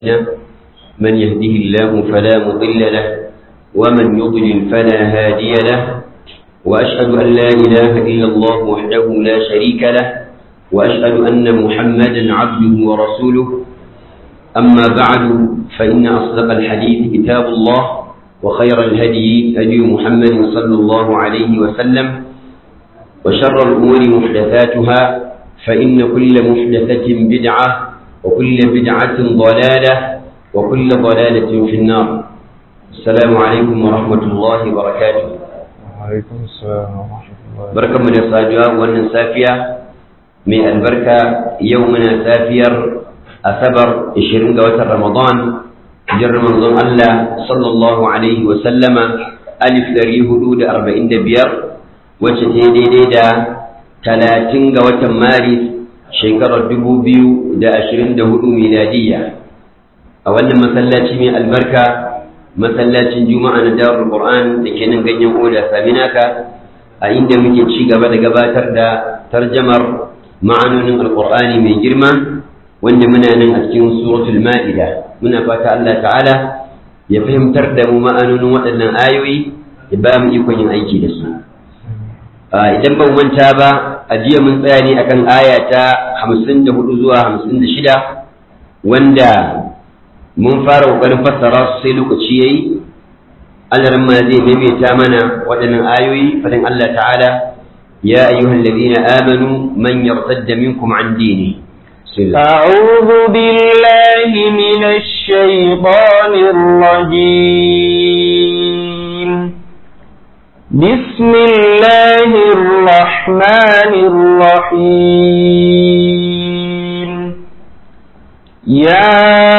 من يهده الله فلا مضل له ومن يضلل فلا هادي له وأشهد أن لا إله إلا الله وحده لا شريك له وأشهد أن محمدا عبده ورسوله أما بعد فإن أصدق الحديث كتاب الله وخير الهدي هدي محمد صلى الله عليه وسلم وشر الأمور محدثاتها فإن كل محدثة بدعة وكل بدعة ضلالة وكل ضلالة في النار السلام عليكم ورحمة الله وبركاته وعليكم السلام ورحمة الله بركة من الصاجوة وأن سافية من البركة يومنا سافير أثبر إشرين قوة رمضان جر منظم الله صلى الله عليه وسلم ألف دري هدود أربعين دبير وتتيدي دا تلاتين قوة مارس shekarar dubu biyu da ashirin da hudu miladiya a wannan masallaci mai albarka masallacin juma'a na darul qur'an da ke nan ganyen oda saminaka a inda muke ci gaba da gabatar da tarjamar ma'anonin alqur'ani mai girma wanda muna nan a cikin suratul ma'ida muna fata Allah ta'ala ya fahimtar da mu ma'anonin waɗannan ayoyi ya ba mu ikon yin aiki da su idan ban manta ba a jiya mun tsaya ne akan aya ta hamsin da hudu zuwa hamsin da shida wanda mun fara ƙoƙarin fassara su sai lokaci ya yi alaran ma zai maimaita mana waɗannan ayoyi fadin Allah ta'ala ya ayyuhan ladina amanu man yartadda minkum an dini أعوذ بالله من الشيطان الرجيم بسم الله الرحمن الرحيم يا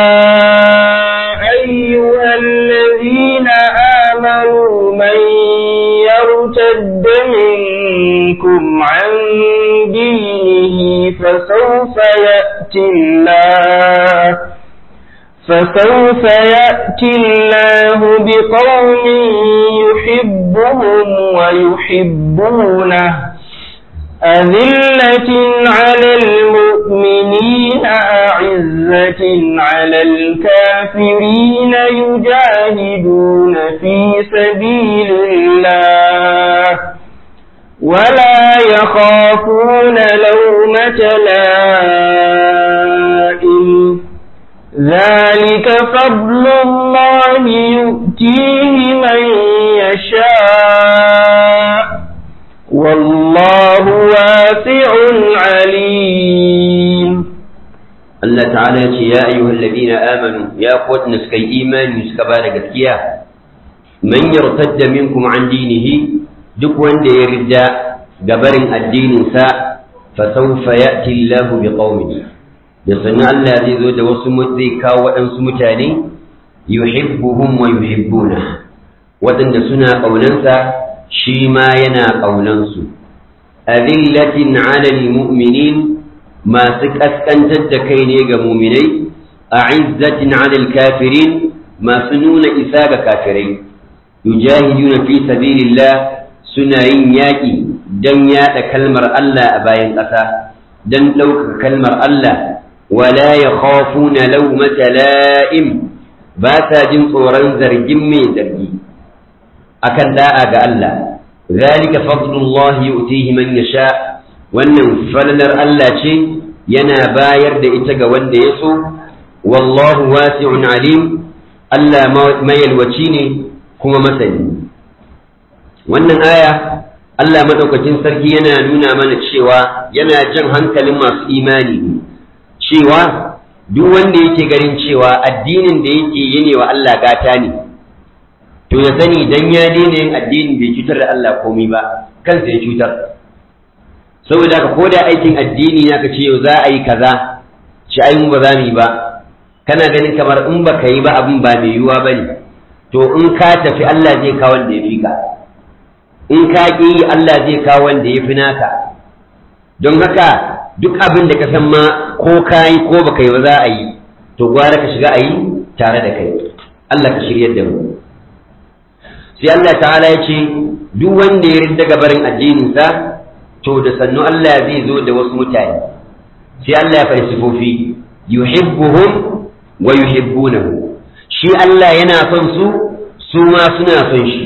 أيها الذين آمنوا من يرتد منكم عن دينه فسوف يأتي الله فسوف يأتي الله بقوم يحبهم ويحبونه أذلة على المؤمنين أعزة على الكافرين يجاهدون في سبيل الله ولا يخافون لومة لائم ذلك فضل الله يؤتيه من يشاء والله واسع عليم Allah ta'ala ya ce ya ayyuhal ladina amanu ya kuwa suka yi imani suka ba da gaskiya man yartadda minkum an dinihi duk wanda ya rida gabarin addininsa fa sawfa ya'ti Allahu bi qaumin da sanin Allah zai zo da wasu zai kawo waɗansu mutane yuhibbuhum wa yuhibbuna waɗanda suna ƙaunansa shi ma yana ƙaunansu adillatin alal mu'minin masu ƙasƙantar da kai ne ga muminai a izzatin alal kafirin masu nuna isa ga kafirai yujahiduna fi sabilillah suna yin yaƙi don yaɗa kalmar Allah a bayan ƙasa don ɗaukaka kalmar Allah wala ya khafuna laumata la'im ba sa jin tsoron zargin mai zargi akan da'a ga Allah zalika fadlullah yu'tihi man yasha wannan falalar Allah ce yana bayar da ita ga wanda ya so wallahu wasi'un alim Allah mayalwaci ne kuma masani wannan aya Allah madaukakin sarki yana nuna mana cewa yana jan hankalin masu imani cewa duk wanda yake ganin cewa addinin da yake yi wa Allah gata ne to ya sani dan ya daina yin addinin bai cutar da Allah komai ba kansa ya cutar saboda ka koda aikin addini ya ka ce yau za a yi kaza ci ai mu ba za mu yi ba kana ganin kamar in ba ka yi ba abin ba mai yiwuwa ba ne to in ka tafi Allah zai kawo wanda ya fi ka in ka ƙi yi Allah zai kawo wanda ya fi naka don haka duk abin da ka san ma ko ka yi ko ba ka yi ba za a yi to gwara ka shiga a yi tare da kai Allah ka shiryar da mu sai Allah ta'ala ya ce duk wanda ya rinda gabarin addininsa to da sannu Allah zai zo da wasu mutane sai Allah ya faɗi sifofi yuhibbuhum wa yuhibbunahu shi Allah yana son su su ma suna son shi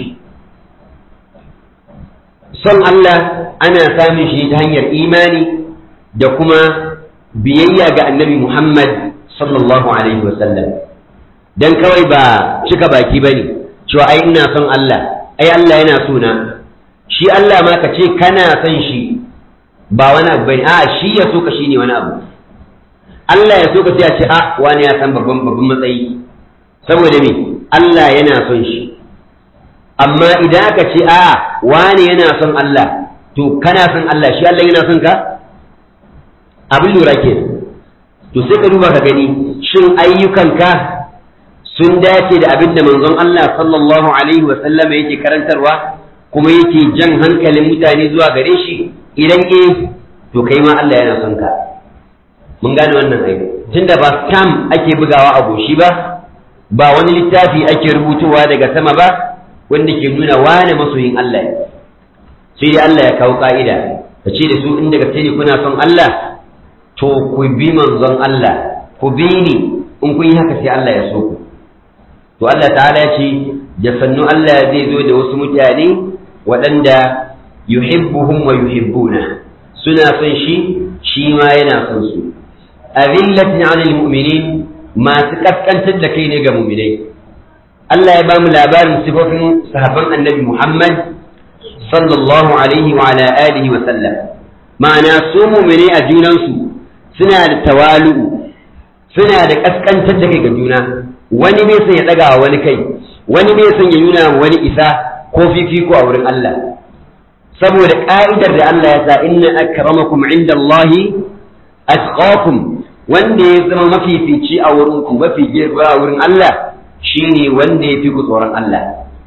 son Allah ana samun shi ta hanyar imani da kuma biyayya ga annabi Muhammad sallallahu alaihi wasallam dan kawai ba cika baki bane cewa ai ina son Allah ai Allah yana so na shi Allah ma ka ce kana son shi ba wani abu bane a'a shi ya so ka shine wani abu Allah ya so ka sai a ce a wani ya san babban babban matsayi saboda me Allah yana son shi amma idan aka ce a wani yana son Allah to kana son Allah shi Allah yana son ka abin lura ke to sai ka duba ka gani shin ayyukanka sun dace da abin da manzon Allah sallallahu alaihi wa sallama yake karantarwa kuma yake jan hankalin mutane zuwa gare shi idan eh to kai ma Allah yana son ka mun gane wannan aiki tunda ba stamp ake bugawa a goshi ba ba wani littafi ake rubutowa daga sama ba wanda ke nuna wane masoyin Allah ne sai dai Allah ya kawo ka'ida ka ce da su in daga ne kuna son Allah to ku bi manzon Allah ku bi ni in kun yi haka sai Allah ya so ku to Allah ta'ala ya ce da sannu Allah zai zo da wasu mutane waɗanda yuhibbuhum wa yuhibbuna suna son shi shi ma yana son su azillatin 'alal mu'minin masu kaskantar da kai ne ga mu'minai Allah ya ba mu labarin sifofin sahabban annabi Muhammad sallallahu alaihi wa ala alihi wa sallam ma'ana su mu'minai a junansu suna da tawalu suna da kaskantar da kai ga juna wani bai son ya daga wa wani kai wani bai son ya nuna wani isa ko fifiko a wurin Allah saboda ka'idar da Allah ya sa inna akramakum indallahi atqakum wanda ya zama mafifici a wurin ku mafi girma a wurin Allah shine wanda ya fi ku tsoron Allah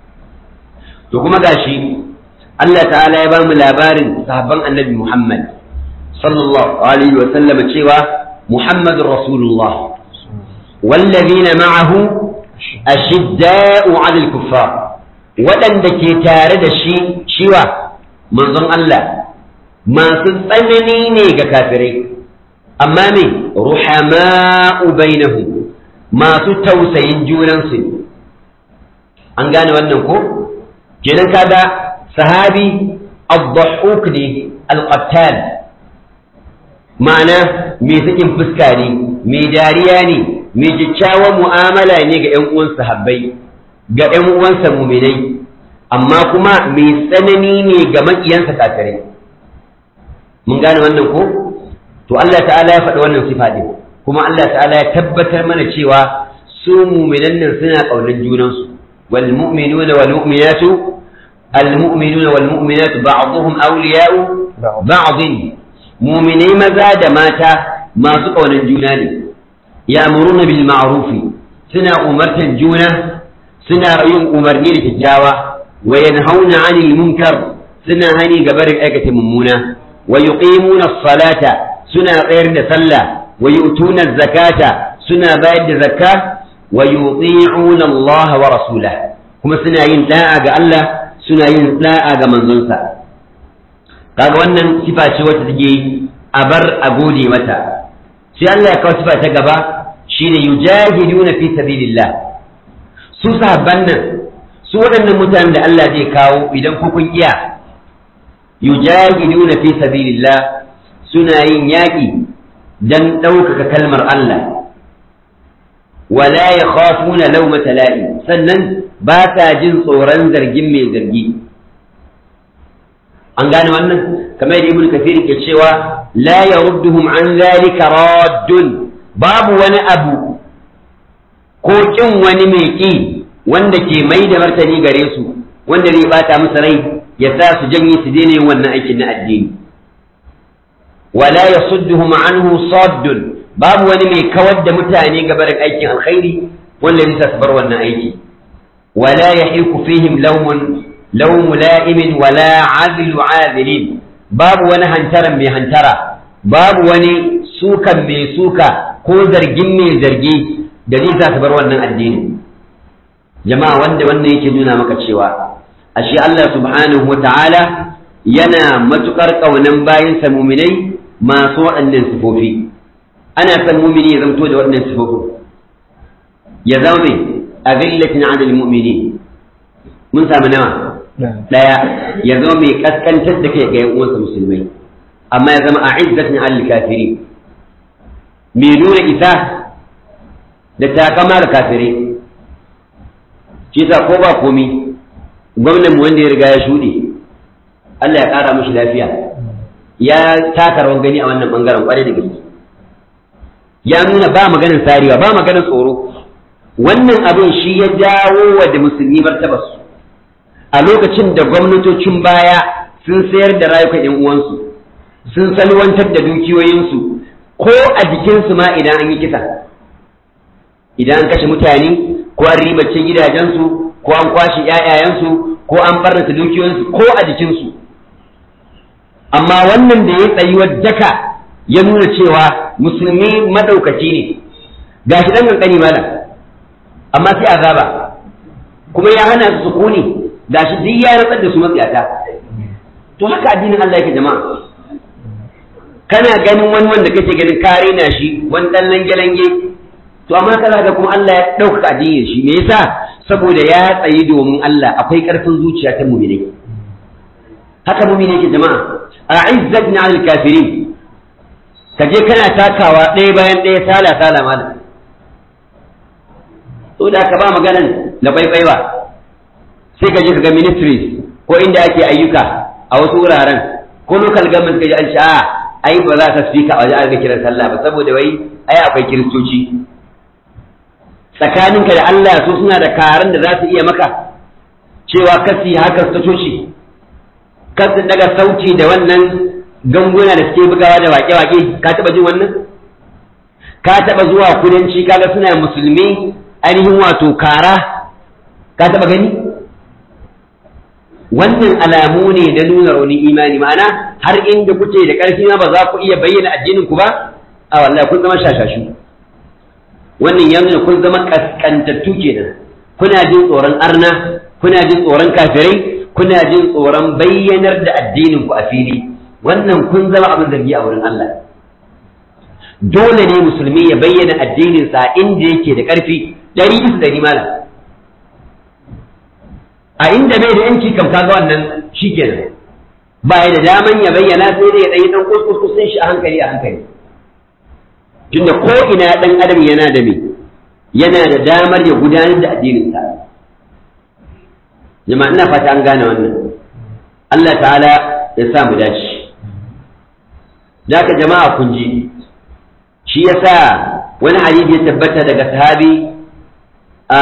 to kuma gashi Allah ta'ala ya ba mu labarin sahabban annabi Muhammad sallallahu alaihi wa sallama cewa Muhammadur Rasulullah والذين معه أشداء على الكفار waɗanda ke tare da shi shiwa manzon Allah masu tsanani ne ga kafirai amma me ruhama'u bainahum masu tausayin junansu ne an gane wannan ko kenan kaga sahabi ad-dhahhuk ne al-qattal ma'ana me sakin fuska ne me dariya ne me kyakkyawan mu'amala ne ga ƴan uwan sahabbai ga ƴan uwansa muminai amma kuma mai tsanani ne ga maƙiyansa kafirai mun gane wannan ko to Allah ta'ala ya faɗi wannan sifa ɗin kuma Allah ta'ala ya tabbatar mana cewa su muminan nan suna ƙaunar junansu wal mu'minuna wal mu'minatu al mu'minuna wal mu'minatu ba'dhum awliya'u ba'd mu'minai maza da mata masu ƙaunar juna ne ya'muruna bil ma'rufi suna umartan juna suna yin umarni da kyakkyawa wa yanhauna 'anil munkar suna hani ga barin aikata mummuna wa yuqimuna as-salata suna tsayar da sallah wa yu'tuna az-zakata suna bayar da zakka wa yuti'una Allah wa rasulahu kuma suna yin da'a ga Allah suna yin da'a ga manzonsa kaga wannan sifa ce wacce take a bar a gode mata sai Allah ya kawo sifa ta gaba shine yujahiduna fi sabilillah su sahabban nan su waɗannan mutanen da Allah zai kawo idan ku kun iya yujahiduna fi sabilillah suna yin yaƙi dan ɗaukaka kalmar Allah wala yakhafuna lawmata la'i sannan ba sa jin tsoron zargin mai zargi an gane wannan kamar yadda ibnu kathir ke cewa la yarudduhum an zalika raddun babu wani abu ko kin wani mai ki wanda ke mai da martani gare su wanda zai bata musu rai ya sa su janye su daina yin wannan aikin na addini wala yasudduhum anhu saddun babu wani mai kawar da mutane ga barin aikin alkhairi wanda zai sa su bar wannan aiki wala yahiku fihim lawmun lawmu la'imin wala azilu azilin babu wani hantaran mai hantara babu wani sukan mai suka ko zargin mai zargi da zai sa su bar wannan addini jama'a wanda wannan yake nuna maka cewa ashe Allah subhanahu wata'ala yana matukar kaunan bayansa muminai masu waɗannan sifofi ana san mumini ya zamto da waɗannan sifofi ya zama mai azillatin adal mu'minin mun samu nawa daya ya zama mai kaskantar da kai ga yan uwansa musulmai amma ya zama a'izzatin alal kafiri mai nuna isa da takama ga kafirai shi sa ko ba komi gwamnan mu wanda ya riga ya shuɗe Allah ya ƙara mushi lafiya ya taka rawan gani a wannan bangaren kwarai da gaske ya nuna ba maganin sarewa ba maganin tsoro wannan abin shi ya jawo wa da musulmi martabarsu a lokacin da gwamnatocin baya sun sayar da rayukan yan uwansu sun salwantar da dukiyoyinsu ko a jikinsu ma idan an yi kisa idan an kashe mutane ko an ribace gidajensu ko an kwashe ‘ya'yayensu ko an barnata dukiyoyinsu ko a jikinsu amma wannan da ya tsayuwar daka ya nuna cewa musulmi madaukaci ne ga shi ɗan ƙanƙani malam amma sai azaba kuma ya hana su sukuni ga shi duk ya ratsar da su matsiyata to haka addinin Allah yake jama'a kana ganin wani wanda kake ganin kare na shi wani ɗan lange-lange to amma kaza ga kuma Allah ya ɗaukaka addinin shi me yasa saboda ya tsayi domin Allah akwai ƙarfin zuciya ta mu'mini haka mu'mini yake jama'a a'izzat na al kafirin ka je kana takawa ɗaya bayan ɗaya sala sala malam to da ka ba maganan na baibai ba sai ka je ka ga ministries ko inda ake ayyuka a wasu wuraren ko local government ka ji an ce a ai ba za ka speaker a waje an ga kiran sallah ba saboda wai ai akwai kiristoci tsakaninka da Allah su suna da karan da za su iya maka cewa kasi haka ta coci kasu daga sauti da wannan ganguna da suke bugawa da wake-wake ka taba jin wannan ka taba zuwa kudanci kaga suna musulmi ainihin wato kara ka taba gani wannan alamu ne na nuna rauni imani ma'ana har inda kuke da ƙarfi ma ba za ku iya bayyana addinin ku ba a wallahi kun zama shashashu wannan ya nuna kun zama kaskantattu kenan kuna jin tsoron arna kuna jin tsoron kafirai kuna jin tsoron bayyanar da addinin ku a fili wannan kun zama abin zargi a wurin Allah dole ne musulmi ya bayyana addinin sa inda yake da ƙarfi ɗari bisa ɗari malam a inda bai da yanci kam kaga wannan shikenan ba ya da daman ya bayyana sai dai ya ɗanyi ɗan kuskus shi a hankali a hankali tunda ko ina ɗan adam yana da me yana da damar ya gudanar da addininsa jama'a ina fata an gane wannan Allah ta'ala ya sa mu dace ka jama'a kun ji shi yasa wani hadisi ya tabbata daga sahabi a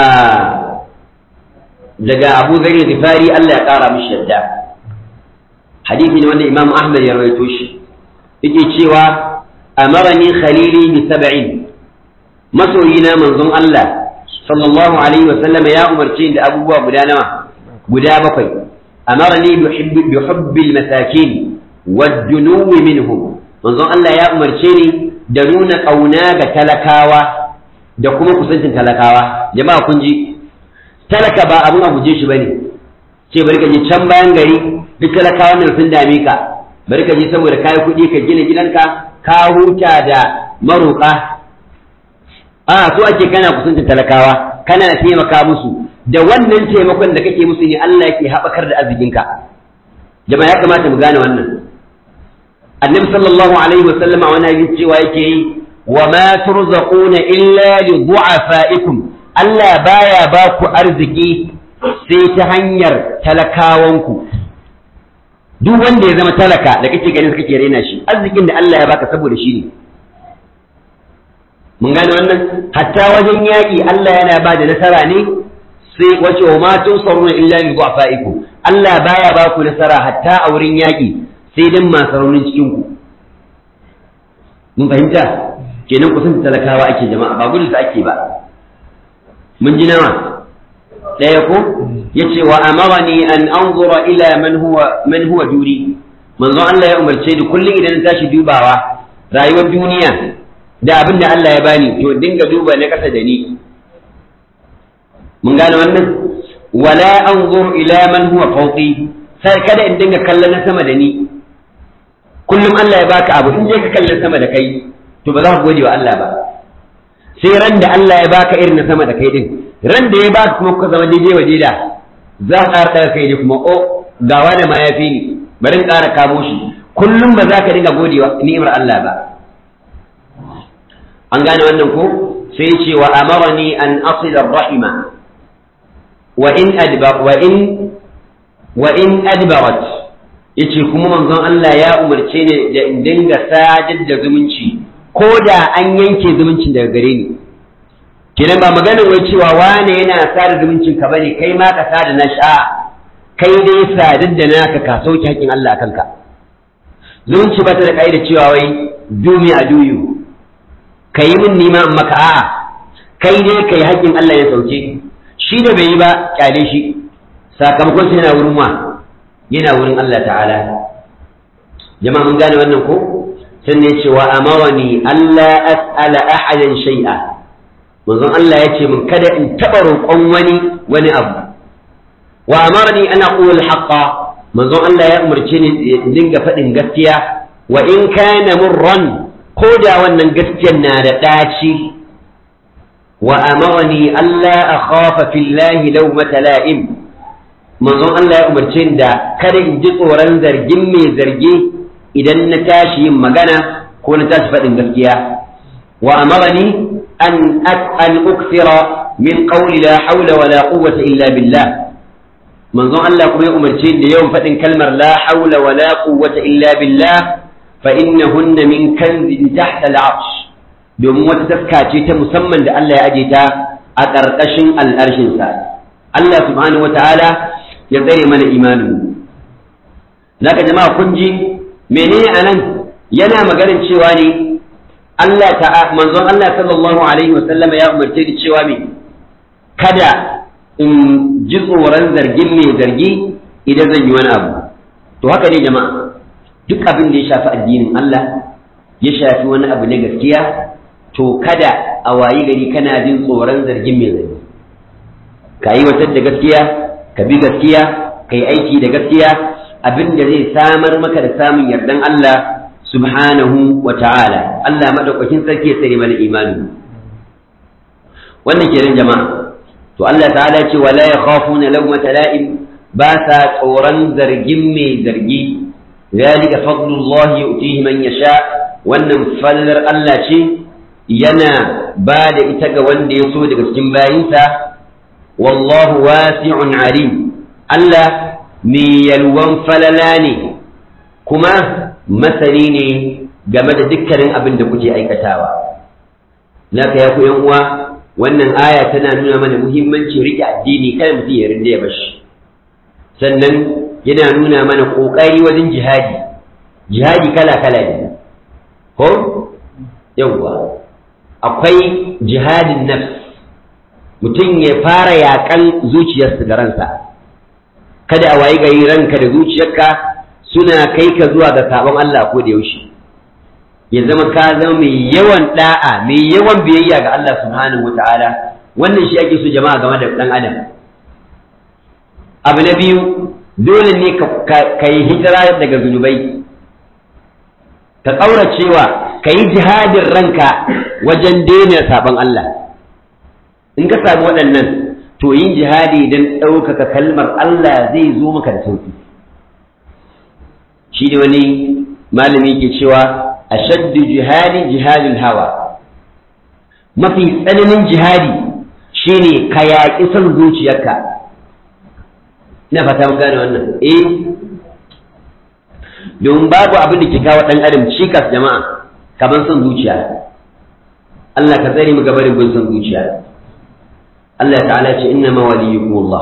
daga Abu Zari Ghifari Allah ya kara mishi yadda hadisi ne wanda Imam Ahmad ya rawaito shi yake cewa amarani khalili bi sab'in masoyina manzon Allah sallallahu alaihi wa sallam ya umarce da abubuwa guda nawa guda bakwai amarani bi hubbil masakin wad-dunuwi minhum manzon Allah ya umarce ni da nuna kauna ga talakawa da kuma kusancin talakawa jama'a kun ji talaka ba abun a guje shi bane ce bari ka je can bayan gari duk talakawan nan sun dame ka bari ka je saboda kayi kuɗi ka gina gidanka ka huta da maroƙa a so ake kana kusancin talakawa kana taimaka musu da wannan taimakon da kake musu ne Allah yake haɓakar da arzikinka jama'a ya kamata mu gane wannan annabi sallallahu alaihi wa sallama wani hadisi cewa yake yi wa ma turzaquna illa li du'afaikum Allah baya ba ku arziki sai ta hanyar talakawanku duk wanda ya zama talaka da kake ganin kake raina shi arzikin da Allah ya baka saboda shi ne mun gane wannan hatta wajen yaƙi Allah yana ba da nasara ne sai wace wa ma tunsaruna illa bi du'afaikum Allah baya ba ku nasara hatta a wurin yaƙi sai dan masu raunin cikin ku mun fahimta kenan kusan talakawa ake jama'a ba gudu ake ba mun ji nawa ɗaya ko yace wa amarani an anzura ila man huwa man huwa duri manzo Allah ya umarce ni kullum idan na tashi dubawa rayuwar duniya da abin da Allah ya bani to dinga duba na kasa da ni mun gane wannan wala anzur ila man huwa fawqi sai kada in dinga kallon na sama da ni kullum Allah ya baka abu in je ka kallon sama da kai to ba za ka gode wa Allah ba sai ran da Allah ya baka irin na sama da kai din ran da ya baka kuma kuka zama daidai wa daida za ka ƙara ɗaga kai ne kuma o gawa da mayafi ne bari in ƙara kamo shi kullum ba za ka dinga godewa ni'imar Allah ba an gane wannan ko sai ce wa amarani an asila rahima wa in adba wa in wa in adbarat yace kuma manzon Allah ya umarce ni da in dinga sadar da zumunci ko da an yanke zumuncin daga gare ni kenan ba magana wai cewa wane yana sada zumuncin ka bane kai ma ka sada na sha kai dai sadar da naka ka sauke haƙin Allah akan ka zumunci ba ta da kaida cewa wai dumi a duyu kai min nima in maka a'a kai dai kai haƙin Allah ya sauke shi da bai yi ba kyale shi sakamakon sai yana wurin wa yana wurin Allah ta'ala jama'a mun gane wannan ko sannan ya ce wa amarani Allah as'ala ahadan shay'a manzon Allah ya ce min kada in taɓa roƙon wani wani abu wa amarani an aqul al-haqqa manzon Allah ya umarce ni in dinga faɗin gaskiya wa in kana murran ko da wannan gaskiyar na da ɗaci wa amarani Allah akhafa fillahi lawmata la'im manzon Allah ya umarce ni da kada in ji tsoron zargin mai zargi idan na tashi yin magana ko na tashi faɗin gaskiya wa amarani an an ukthira min qawli la hawla wa la quwwata illa billah manzon Allah kuma ya umarce da yawan faɗin kalmar la hawla wa la quwwata illa billah fa innahunna min kanzin tahta al-arsh domin wata taska ce ta musamman da Allah ya aje ta a ƙarƙashin al'arshin sa Allah subhanahu wa ta'ala ya tsare mana imanin zaka jama'a kun ji menene anan yana maganin cewa ne Allah ta manzon Allah sallallahu alaihi wa sallama ya umarce ni cewa me kada in ji tsoron zargin mai zargi idan zan yi wani abu to haka ne jama'a duk abin da ya shafi addinin Allah ya shafi wani abu na gaskiya to kada a wayi gari kana jin tsoron zargin mai zargi ka yi wata da gaskiya ka bi gaskiya ka yi aiki da gaskiya abin da zai samar maka da samun yardan Allah subhanahu wa ta'ala Allah madaukakin sarki ya tsare mana imani wannan kenan jama'a to Allah ta'ala ce wala yakhafuna lawmata la'im ba sa tsoron zargin mai zargi zalika fadlullah yu'tihi man yasha wannan fallar Allah ce yana ba da ita ga wanda ya so daga cikin bayinsa wallahu wasi'un alim Allah mai yalwan falala ne kuma masani ne game da dukkanin abin da kuke aikatawa naka ya ku yan uwa wannan aya tana nuna mana muhimmancin rike addini kada mutum ya rinda ya bashi sannan yana nuna mana kokari wajen jihadi jihadi kala kala ne ko yawwa akwai jihadin nafs mutum ya fara yakan zuciyarsa da ransa kada a wayi gari ranka da zuciyarka suna kai ka zuwa ga sabon Allah ko da yaushe ya zama ka zama mai yawan da'a mai yawan biyayya ga Allah subhanahu wataala wannan shi ake so jama'a game da dan adam abu na biyu dole ne ka yi hijira daga zunubai ka ƙauracewa ka yi jihadin ranka wajen daina sabon Allah in ka samu waɗannan to yin jihadi don ɗaukaka kalmar Allah zai zo maka da sauki shi ne wani malami ke cewa ashaddu jihadi jihadul hawa mafi tsananin jihadi shine ka yaƙi son zuciyarka ina fata mun gane wannan eh domin babu abin da ke kawo ɗan adam cikas jama'a kamar son zuciya Allah ka tsare mu gabarin bin son zuciya Allah ta'ala ce inna ma waliyukum Allah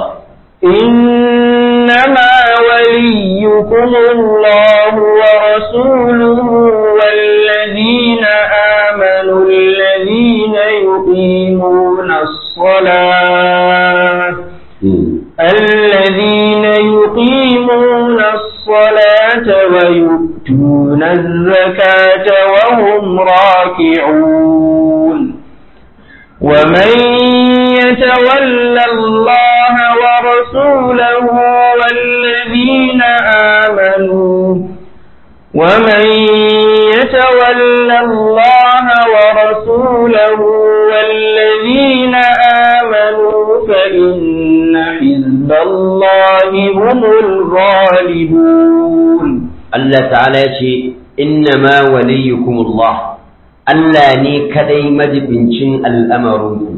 إنما وليكم الله ورسوله والذين آمنوا الذين يقيمون الصلاة الذين يقيمون الصلاة ويؤتون الزكاة وهم راكعون ومن يتول الله ورسوله والذين آمنوا ومن يتول الله ورسوله والذين آمنوا فإن حزب الله هم الغالبون Allah ta'ala ya ce innama waliyukumullah Allah ne kadai majibincin al'amarinku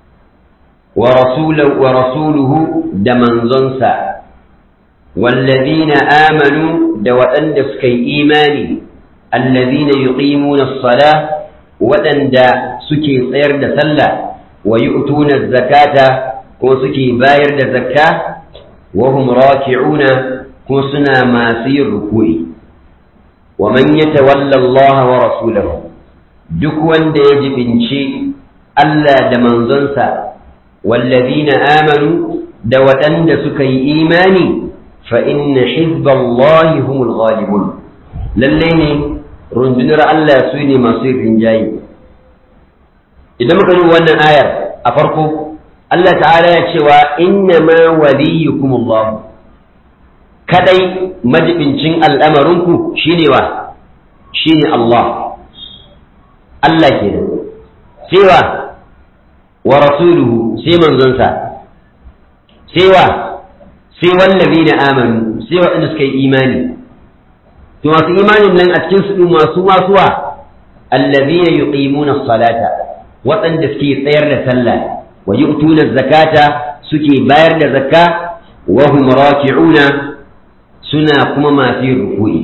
wa rasuluhu da manzonsa wallazina amanu da waɗanda suka yi imani allazina yuqimuna as-sala waɗanda suke tsayar da sallah wa yu'tuna zakata ko suke bayar da zakka wa hum raki'una ko suna masu yin ruku'i wa man yatawalla Allah wa rasulahu duk wanda ya jibinci Allah da manzonsa wallazina amanu da waɗanda suka yi imani fa inna hizballahi humul ghalibun lalle ne rundunar Allah su ne masu rinjaye idan muka yi wannan ayar a farko Allah ta'ala ya cewa inna ma waliyukumullahu kadai majibincin al'amarinku shine wa shine Allah Allah kenan sai wa wa rasuluhu sai manzonsa sai wa sai wallazina amanu sai waɗanda suka yi imani to masu imanin nan a cikin su masu masuwa allazina yuqimuna as-salata waɗanda suke tsayar da sallah wa yu'tuna zakata suke bayar da zakka wa hum raki'una suna kuma masu yin ruku'i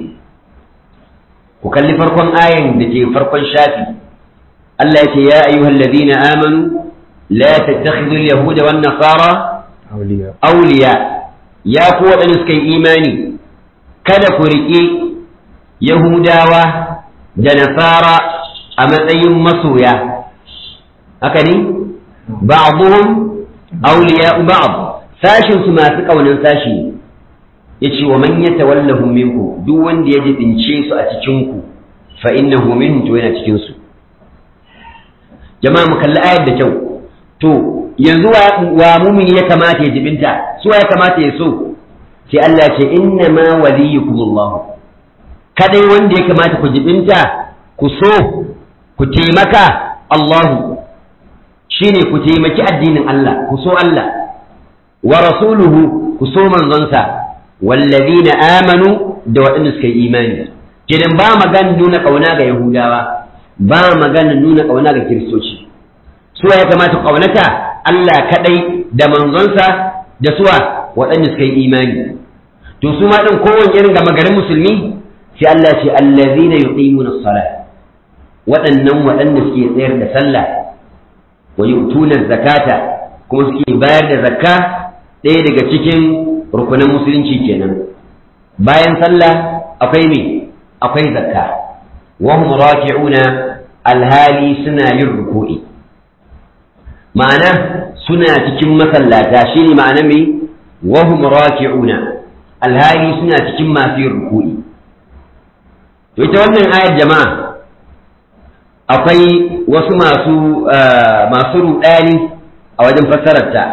ku kalli farkon ayan da ke farkon shafi Allah ya ce ya ayyuhal ladina amanu la tattakhidul yahuda wan nasara awliya ya ku waɗanda suka yi imani kada ku riƙe yahudawa da nasara a matsayin masoya haka ne ba'dhum awliya ba'd sashin su masu kaunin sashi ne yace wa man yatawallahu minku duk wanda ya jibince su a cikin ku fa innahu minhum to yana cikin su jama'a mu kalli ayar da kyau to yanzu wa mumini ya kamata ya jibinta su ya kamata ya so sai Allah ce inna ma waliyukumullah kadai wanda ya kamata ku jibinta ku so ku taimaka Allahu shine ku taimaki addinin Allah ku so Allah wa rasuluhu ku so manzonsa wallazina amanu da waɗanda suka yi imani kidan ba magana nuna ƙauna ga yahudawa ba magana nuna ƙauna ga kiristoci su ya kamata ƙaunata Allah kaɗai da manzonsa da suwa waɗanda suka yi imani to su ma ɗin kowane irin gama garin musulmi sai Allah ce allazina yuqimuna as-salat waɗannan waɗanda suke tsayar da sallah wa yu'tuna zakata kuma suke bayar da zakka ɗaya daga cikin rukunan musulunci kenan bayan sallah akwai me akwai zakka wa hum raki'una alhali suna yin ruku'i ma'ana suna cikin masallata shine ma'ana me wa hum raki'una alhali suna cikin masu yin ruku'i to ita wannan ayar jama'a akwai wasu masu masu rudani a wajen fassararta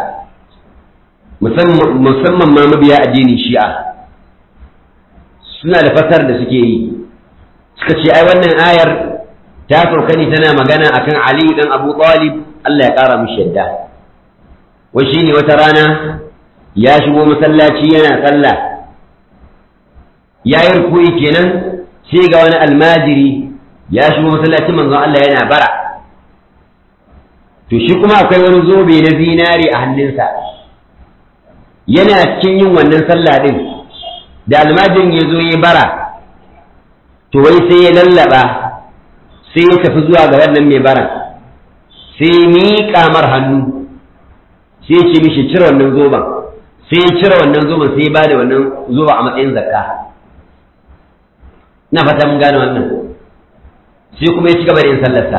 musamman ma mabiya addinin shi'a suna da fasar da suke yi suka ce ai wannan ayar ta sauka ne tana magana akan Ali dan Abu Talib Allah ya kara mishi yadda wai shine wata rana ya shigo masallaci yana sallah ya yi ruku'i kenan sai ga wani almajiri ya shigo masallacin manzon Allah yana bara to shi kuma akwai wani zobe na zinare a hannunsa yana cikin yin wannan sallah din da almajirin ya zo ya bara to wai sai ya lallaba sai ya tafi zuwa ga wannan mai baran sai ya miƙa mar hannu sai ya ce mishi cire wannan zoben sai ya cire wannan zoben sai ya ba da wannan zoben a matsayin zakka na fata mun gane wannan sai kuma ya ci gaba da yin sallarsa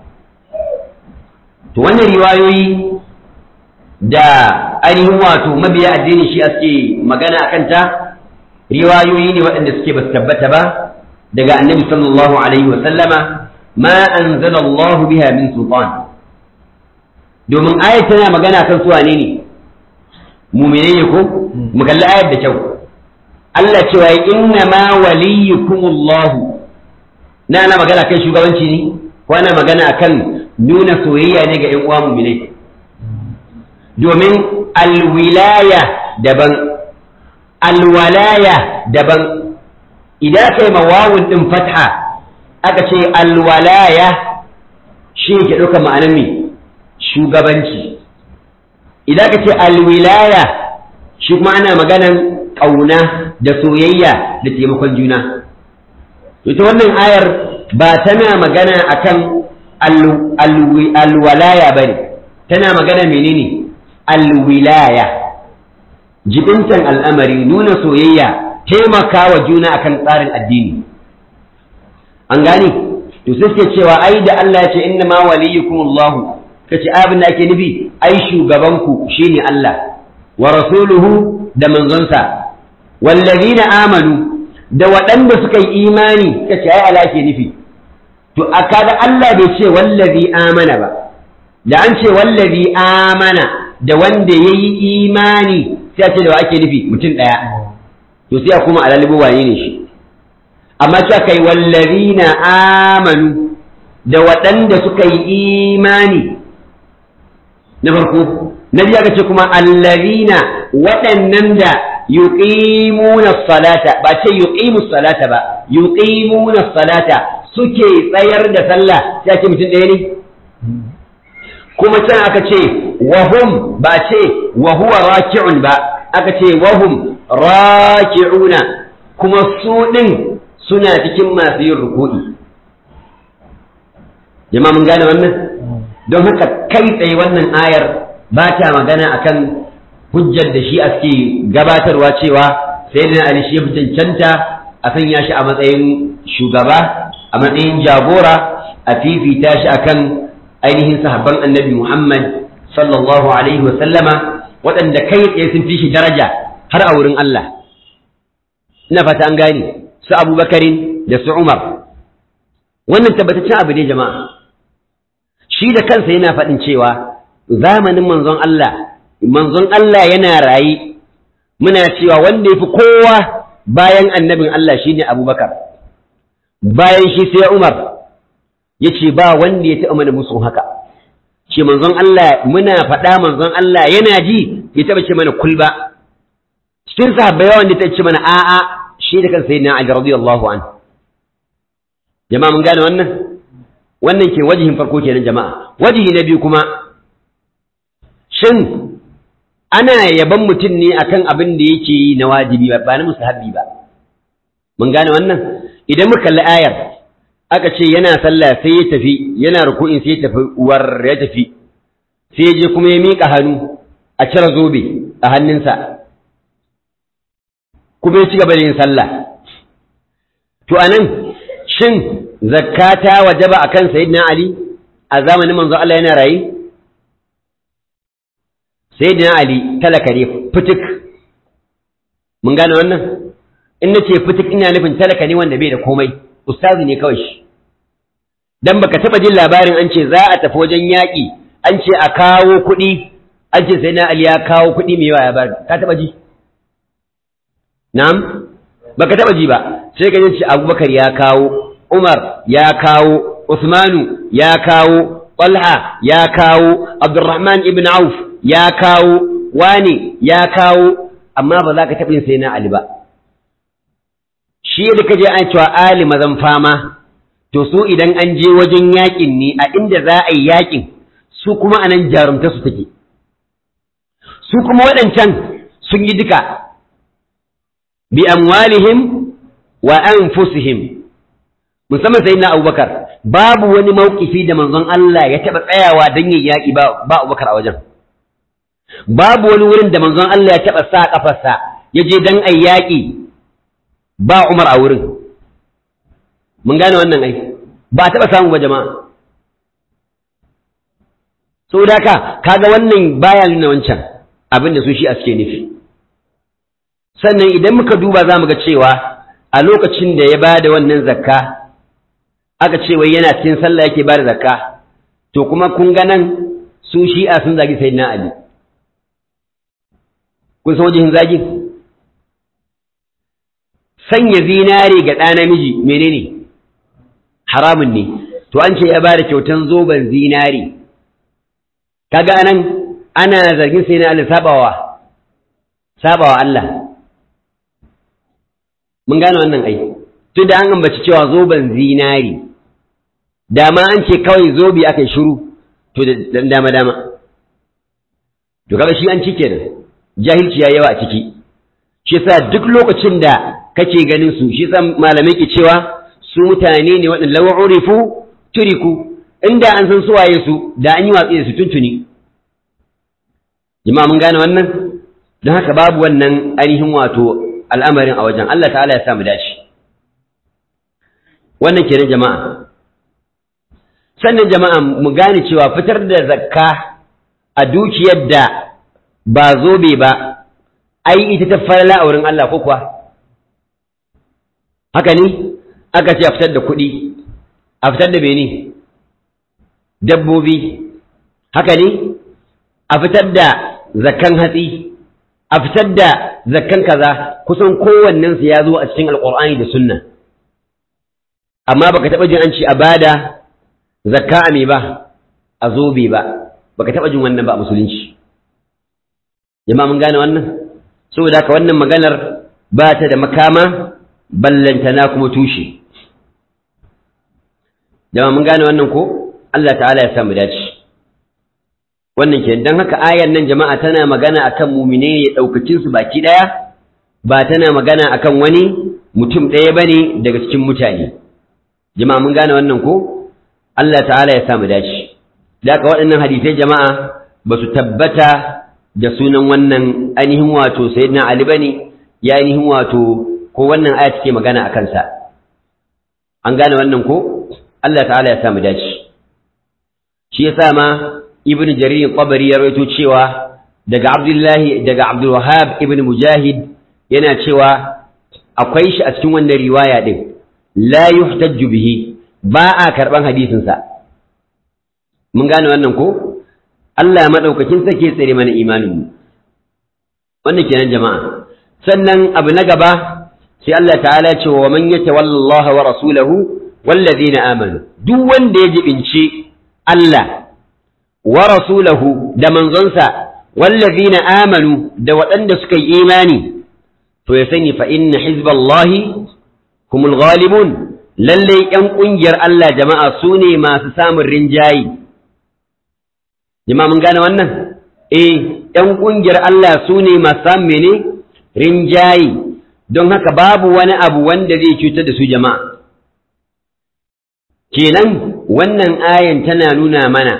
to wannan riwayoyi da ainihin wato mabiya addini shi suke magana a kanta riwayoyi ne waɗanda suke ba su tabbata ba daga annabi sallallahu alaihi wa sallama ma anzala Allah biha min sultan domin ayat tana magana kan su wane ne mu'mine ne ko mu kalli ayat da kyau Allah cewa inna ma waliyukumullah na ana magana kan shugabanci ne ko ana magana akan nuna soyayya ne ga 'yan uwa mu'minai domin alwilaya daban alwalaya daban idan kai mawawun din fatha aka ce alwalaya shi ke ɗauka ma'anar me shugabanci idan ka ce alwilaya shi kuma ana maganan ƙauna da soyayya da taimakon juna ita wannan ayar ba tana magana akan alwalaya ba ne tana magana menene alwilaya jibintan al'amari nuna soyayya taimaka wa juna akan tsarin addini an gane to sai suke cewa ai da Allah ya ce inna ma waliyukum Allah kace abin da ake nufi ai shugabanku shine Allah wa rasuluhu da manzonsa wallazina amanu da waɗanda suka yi imani kace ai Allah ke nufi to a kaga Allah bai ce wallazi amana ba da an ce wallazi amana da wanda yayi imani sai a ce da wa ake nufi mutum ɗaya to sai a kuma alalibu waye ne shi amma cewa kai wallazina amanu da waɗanda suka yi imani na farko na biya ga ce kuma allazina waɗannan da yuqimuna salata ba ce yuqimu salata ba yuqimuna salata suke tsayar da sallah sai ake mutum ɗaya ne kuma can aka ce wahum ba ce wa huwa raki'un ba aka ce wahum raki'una kuma su ɗin suna cikin masu yin ruku'i jama'a mun gane wannan don haka kai tsaye wannan ayar ba ta magana akan hujjar da shi aske gabatarwa cewa sai da ali shi cancanta a sanya shi a matsayin shugaba a matsayin jagora a fifita shi akan ainihin sahabban annabi muhammad sallallahu alaihi wa sallama waɗanda kai tsaye sun fi shi daraja har a wurin allah ina fata an gane su abubakarin da su umar wannan tabbataccen abu ne jama'a shi da kansa yana faɗin cewa zamanin manzon Allah manzon Allah yana rayi muna cewa wanda ya fi kowa bayan annabin Allah shine abubakar bayan shi sai umar ya ce ba wanda ya taɓa mana musu haka ce manzon Allah muna faɗa manzon Allah yana ji ya taɓa ce mana kulba cikin sahabbai yawan da ta ce mana a'a shi da kansa yana Ali radiyallahu anhu jama'a mun gane wannan wannan ke wajihin farko kenan jama'a wajihi na biyu kuma shin ana yaban mutum ne akan abin da yake yi na wajibi ba na musahabi ba mun gane wannan idan muka kalli ayar aka ce yana sallah sai ya tafi yana ruku'in sai ya tafi war ya tafi sai ya je kuma ya miƙa hannu a cire zobe a hannunsa kuma ya ci gaba da yin sallah to anan shin zakata wajaba akan sayyidina ali a zamanin manzo Allah yana rayi sayyidina ali talaka ne fitik mun gane wannan in nace fitik ina nufin talaka ne wanda bai da komai ustazi ne kawai shi dan baka taba jin labarin an ce za a tafi wajen yaƙi an ce a kawo kuɗi an ce sayyidina ali ya kawo kuɗi mai yawa ya bada ka taba ji na'am baka taba ji ba sai ka ce abubakar ya kawo Umar ya kawo, Usmanu ya kawo, Talha ya kawo, Abdurrahman ibn Auf ya kawo, Wani ya kawo, amma ba za ka taɓa sai na Ali ba. Shi da ka je an cewa Ali mazan fama, to su idan an je wajen yaƙin ne a inda za a yi yaƙin, su kuma anan jarumta su take. Su kuma waɗancan sun yi duka, bi amwalihim wa anfusihim musamman sai na abubakar babu wani mawkifi da manzon Allah ya taɓa tsayawa don yin yaƙi ba abubakar a wajen babu wani wurin da manzon Allah ya taɓa sa ƙafarsa ya je don ai yaƙi ba umar a wurin mun gane wannan ai ba a taɓa samu ba jama'a saboda ka kaga wannan baya nuna wancan abin da su shi a suke nufi sannan idan muka duba za mu ga cewa a lokacin da ya ba da wannan zakka aka ce wai yana cikin sallah yake bada zakka to kuma kun ga nan su shi'a sun zagi sayyidina ali kun san wajen zagi sanya zinare ga ɗa namiji menene haramun ne to an ce ya ba da kyautan zoben zinari kaga anan ana zargin sai na Allah sabawa sabawa Allah mun gane wannan ai tun da an ambaci cewa zoben zinari dama an ce kawai zobi aka yi shiru to da dama dama to kaga shi an cike da jahilci ya yawa a ciki shi yasa duk lokacin da kake ganin su shi yasa malamai ke cewa su mutane ne waɗanda lawa urifu turiku inda an san suwaye su da an yi watsi da su tuntuni jama'a mun gane wannan don haka babu wannan ainihin wato al'amarin a wajen Allah ta'ala ya samu dace wannan kenan jama'a sannan jama'a mu gane cewa fitar da zakka a dukiyar da ba zobe ba ai ita ta falala a wurin Allah ko kuwa haka ne aka ce a fitar da kuɗi a fitar da bene dabbobi haka ne a fitar da zakkan hatsi a fitar da zakkan kaza kusan kowannensu ya zo a cikin alƙur'ani da sunna amma baka taɓa jin an ce a bada zakka a me ba a zobe ba baka taɓa jin wannan ba a musulunci jama'a mun gane wannan saboda haka wannan maganar ba ta da makama ballantana kuma tushe jama'a mun gane wannan ko Allah ta'ala ya samu dace wannan ke dan haka ayan nan jama'a tana magana akan mumine ya daukacin su baki daya ba tana magana akan wani mutum ɗaya bane daga cikin mutane jama'a mun gane wannan ko Allah ta'ala ya samu dace da haka waɗannan hadisai jama'a ba su tabbata da sunan wannan ainihin wato sayyidina Ali bane ya ainihin wato ko wannan aya take magana a kansa an gane wannan ko Allah ta'ala ya samu dace shi yasa ma ibnu jarir qabari ya rawaito cewa daga abdullahi daga abdul wahhab ibnu mujahid yana cewa akwai shi a cikin wannan riwaya din la yuhtajju bihi ba a karban hadisin sa mun gane wannan ko Allah madaukakin sake tsare mana imanin mu wannan kenan jama'a sannan abu na gaba sai Allah ta'ala ce wa man yatawalla Allah wa rasulahu wallazina amanu duk wanda ya jibinci Allah wa rasulahu da manzonsa wallazina amanu da waɗanda suka yi imani to ya sani fa inna hizballahi humul ghalibun lalle ƴan ƙungiyar Allah jama'a su ne masu samun rinjayi jama'a mun gane wannan eh ƴan ƙungiyar Allah su ne masu samun mene rinjayi don haka babu wani abu wanda zai cutar da su jama'a kenan wannan ayan tana nuna mana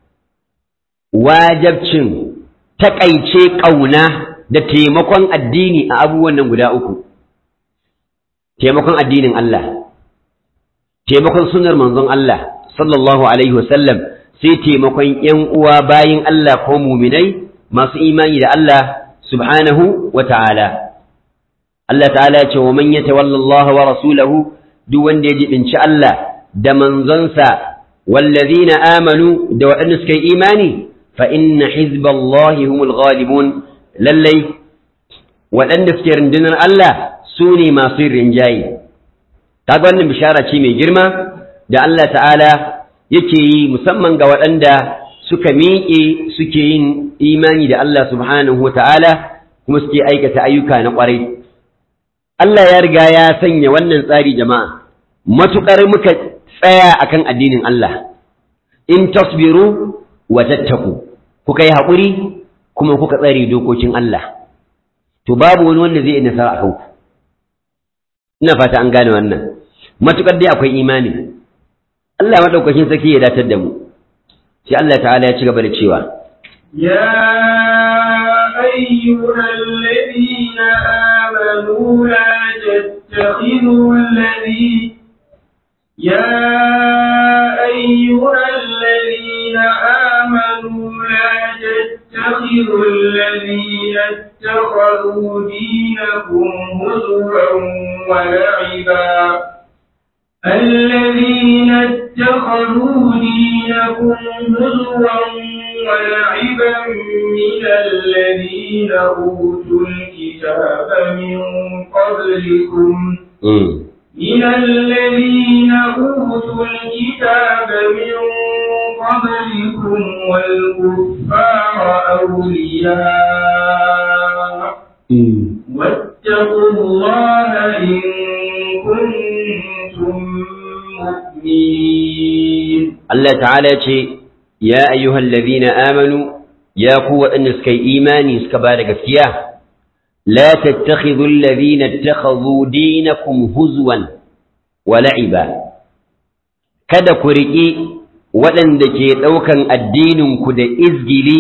wajabcin taƙaice ƙauna da taimakon addini a abubuwan nan guda uku taimakon addinin Allah taimakon sunar manzon Allah sallallahu alaihi wasallam sai taimakon ‘yan uwa bayin Allah ko muminai masu imani da Allah subhanahu wa ta'ala Allah ta'ala ya ce wa man yatawalla Allah wa rasulahu duk wanda ya jibinci Allah da manzonsa wallazina amanu da waɗanda suka yi imani fa inna hizballahi humul ghalibun lallai waɗanda suke rundunar Allah su ne masu rinjaye kaga wannan bishara ce mai girma da Allah ta'ala yake yi musamman ga waɗanda suka miƙe suke yin imani da Allah subhanahu wa ta'ala kuma suke aikata ayyuka na ƙwarai Allah ya riga ya sanya wannan tsari jama'a matuƙar muka tsaya akan addinin Allah in tasbiru wa tattaku kuka yi haƙuri kuma kuka tsare dokokin Allah to babu wani wanda zai yi nasara a kanku ina fata an gane wannan matuƙar dai akwai imani Allah maɗaukakin sarki ya datar da mu sai Allah ta'ala ya ci gaba da cewa يا أيها الذين آمنوا لا تتخذوا الذي يا أيها الذين آمنوا لا تتخذوا الذين اتخذوا دينكم هزوا ولعبا الذين اتخذوا دينكم هزوا ولعبا من الذين أوتوا الكتاب من قبلكم من الذين أوتوا الكتاب من قبلكم والكفار أولياء واتقوا الله إن كنتم مؤمنين Allah ta'ala ce ya ayyuhal ladhina amanu ya ku waɗanda suka yi imani suka ba da gaskiya la tattakhidhu alladhina ittakhadhu dinakum huzwan wa la'iba kada ku riƙi waɗanda ke ɗaukan addinin ku da izgili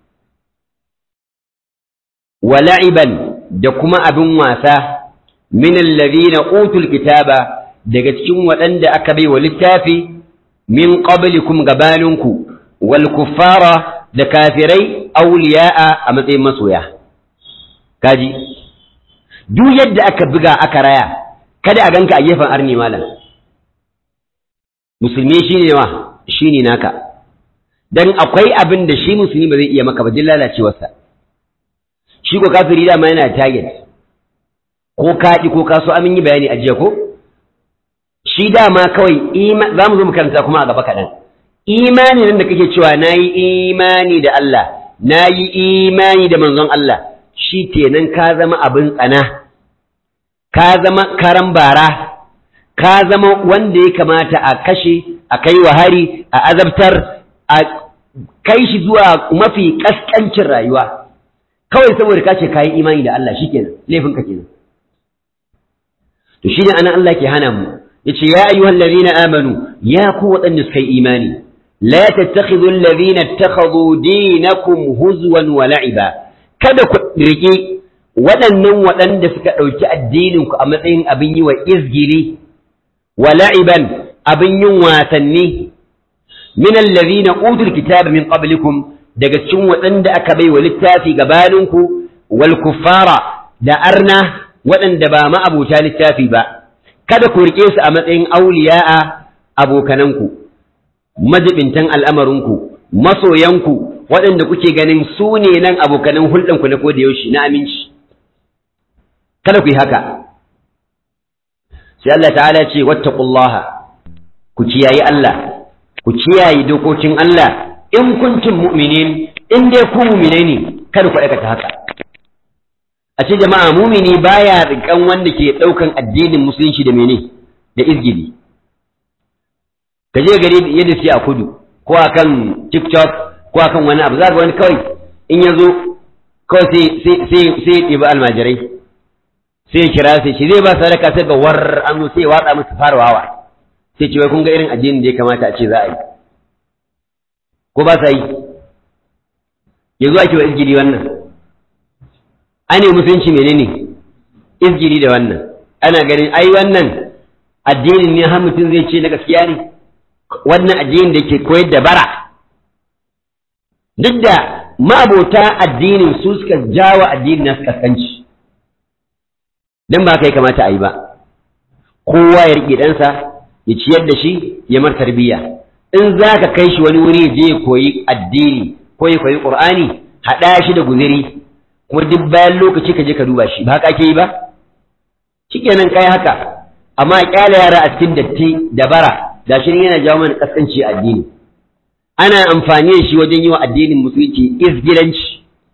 wa la'iban da kuma abin wasa min alladhina utul kitaba daga cikin waɗanda aka bai wa littafi min qablikum gabaninku wal kuffara da kafirai awliya'a a matsayin masoya kaji duk yadda aka buga aka raya kada a ganka a gefen arni malam musulmi shine wa shine naka dan akwai abin da shi musulmi ba zai iya maka ba din lalacewarsa shi ko kafiri dama yana target ko kaɗi ko kaso amin yi bayani a jiya ko shi dama kawai za mu zo mu karanta kuma a gaba kaɗan imani nan da kake cewa na yi imani da Allah na yi imani da manzon Allah shi kenan ka zama abin tsana ka zama karan bara ka zama wanda ya kamata a kashe a kai wa hari a azabtar a kai shi zuwa mafi kaskancin rayuwa kawai saboda ka ce ka yi imani da Allah shi kenan laifinka kenan to shi ne anan Allah ke hana mu yace ya ayyuhal ladhina amanu ya ku waɗanda suka yi imani la tattakhidhu alladhina ittakhadhu dinakum huzwan wa la'iba kada ku rike waɗannan waɗanda suka ɗauki addinin ku a matsayin abin yi wa izgili wa la'iban abin yin wasanni min alladhina utul kitaba min qablikum daga cikin waɗanda aka bai wa littafi gabaninku wal kuffara da arna waɗanda ba ma'abuta littafi ba kada ku riƙe su a matsayin auliya'a abokananku majibintan al'amarinku masoyanku waɗanda kuke ganin su ne nan abokanan hulɗanku na koda yaushe na aminci kada ku yi haka sai Allah ta'ala ce wattaqullaha ku kiyayi Allah ku kiyaye dokokin Allah in kuntum mu'minin in dai ku mu'mine ne kada ku aikata haka a ce jama'a mumini baya rikan wanda ke ɗaukan addinin musulunci da mene da izgili ka je gari yadda suke a kudu ko akan tiktok ko akan wani abu za ga wani kawai in ya zo kawai sai sai ya ɗiba almajirai sai ya kira sai shi zai ba sadaka sai ga war an zo sai ya watsa musu fara wawa sai ce wai kun ga irin addinin da ya kamata a ce za a yi ko ba sa yi yanzu ake wa izgili wannan ane musulunci menene izgiri da wannan ana ganin ai wannan addinin ne har mutum zai ce na gaskiya ne wannan addinin da ke koyar da bara duk da ma'abota addinin su suka jawa addinin na suka kanci dan ba kai kamata a yi ba kowa ya riƙe ɗansa ya ciyar da shi ya mar tarbiyya in za ka kai shi wani wuri ya je ya koyi addini ko ya koyi ƙur'ani haɗa shi da guziri kuma duk bayan lokaci ka je ka duba shi ba haka ake yi ba shikenan kai haka amma kyale yara a cikin datti da bara da shi yana jawo mana kaskanci a addini ana amfani da shi wajen yi wa addinin musulunci izgilanci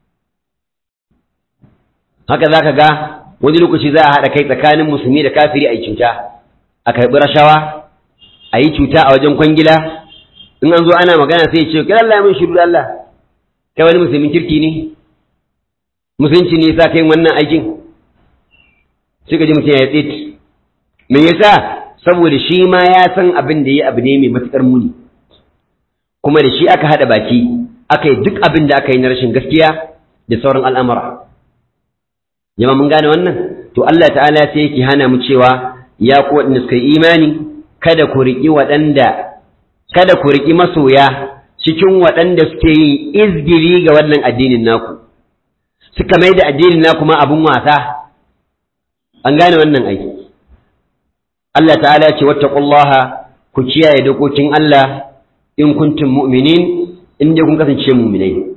haka zaka ga wani lokaci za a haɗa kai tsakanin musulmi da kafiri a yi cuta a karɓi rashawa a yi cuta a wajen kwangila in an zo ana magana sai ya ce kira Allah ya mun shiru da Allah kai wani musulmin kirki ne musulunci ne yasa kai wannan aikin sai ka ji mutum ya tsit me yasa saboda shi ma ya san abin da ya abu ne mai matukar muni kuma da shi aka hada baki aka yi duk abin da aka yi na rashin gaskiya da sauran al'amura jama mun gane wannan to Allah ta'ala sai yake hana mu cewa ya ku waɗanda suka yi imani kada ku riƙi waɗanda kada ku riƙi masoya cikin waɗanda suke yin izgiri ga wannan addinin naku suka mai da addinin na kuma abin wasa an gane wannan aiki Allah ta'ala ce wattaqullaha ku kiyaye dokokin Allah in kuntum mu'minin in dai kun kasance mu'minai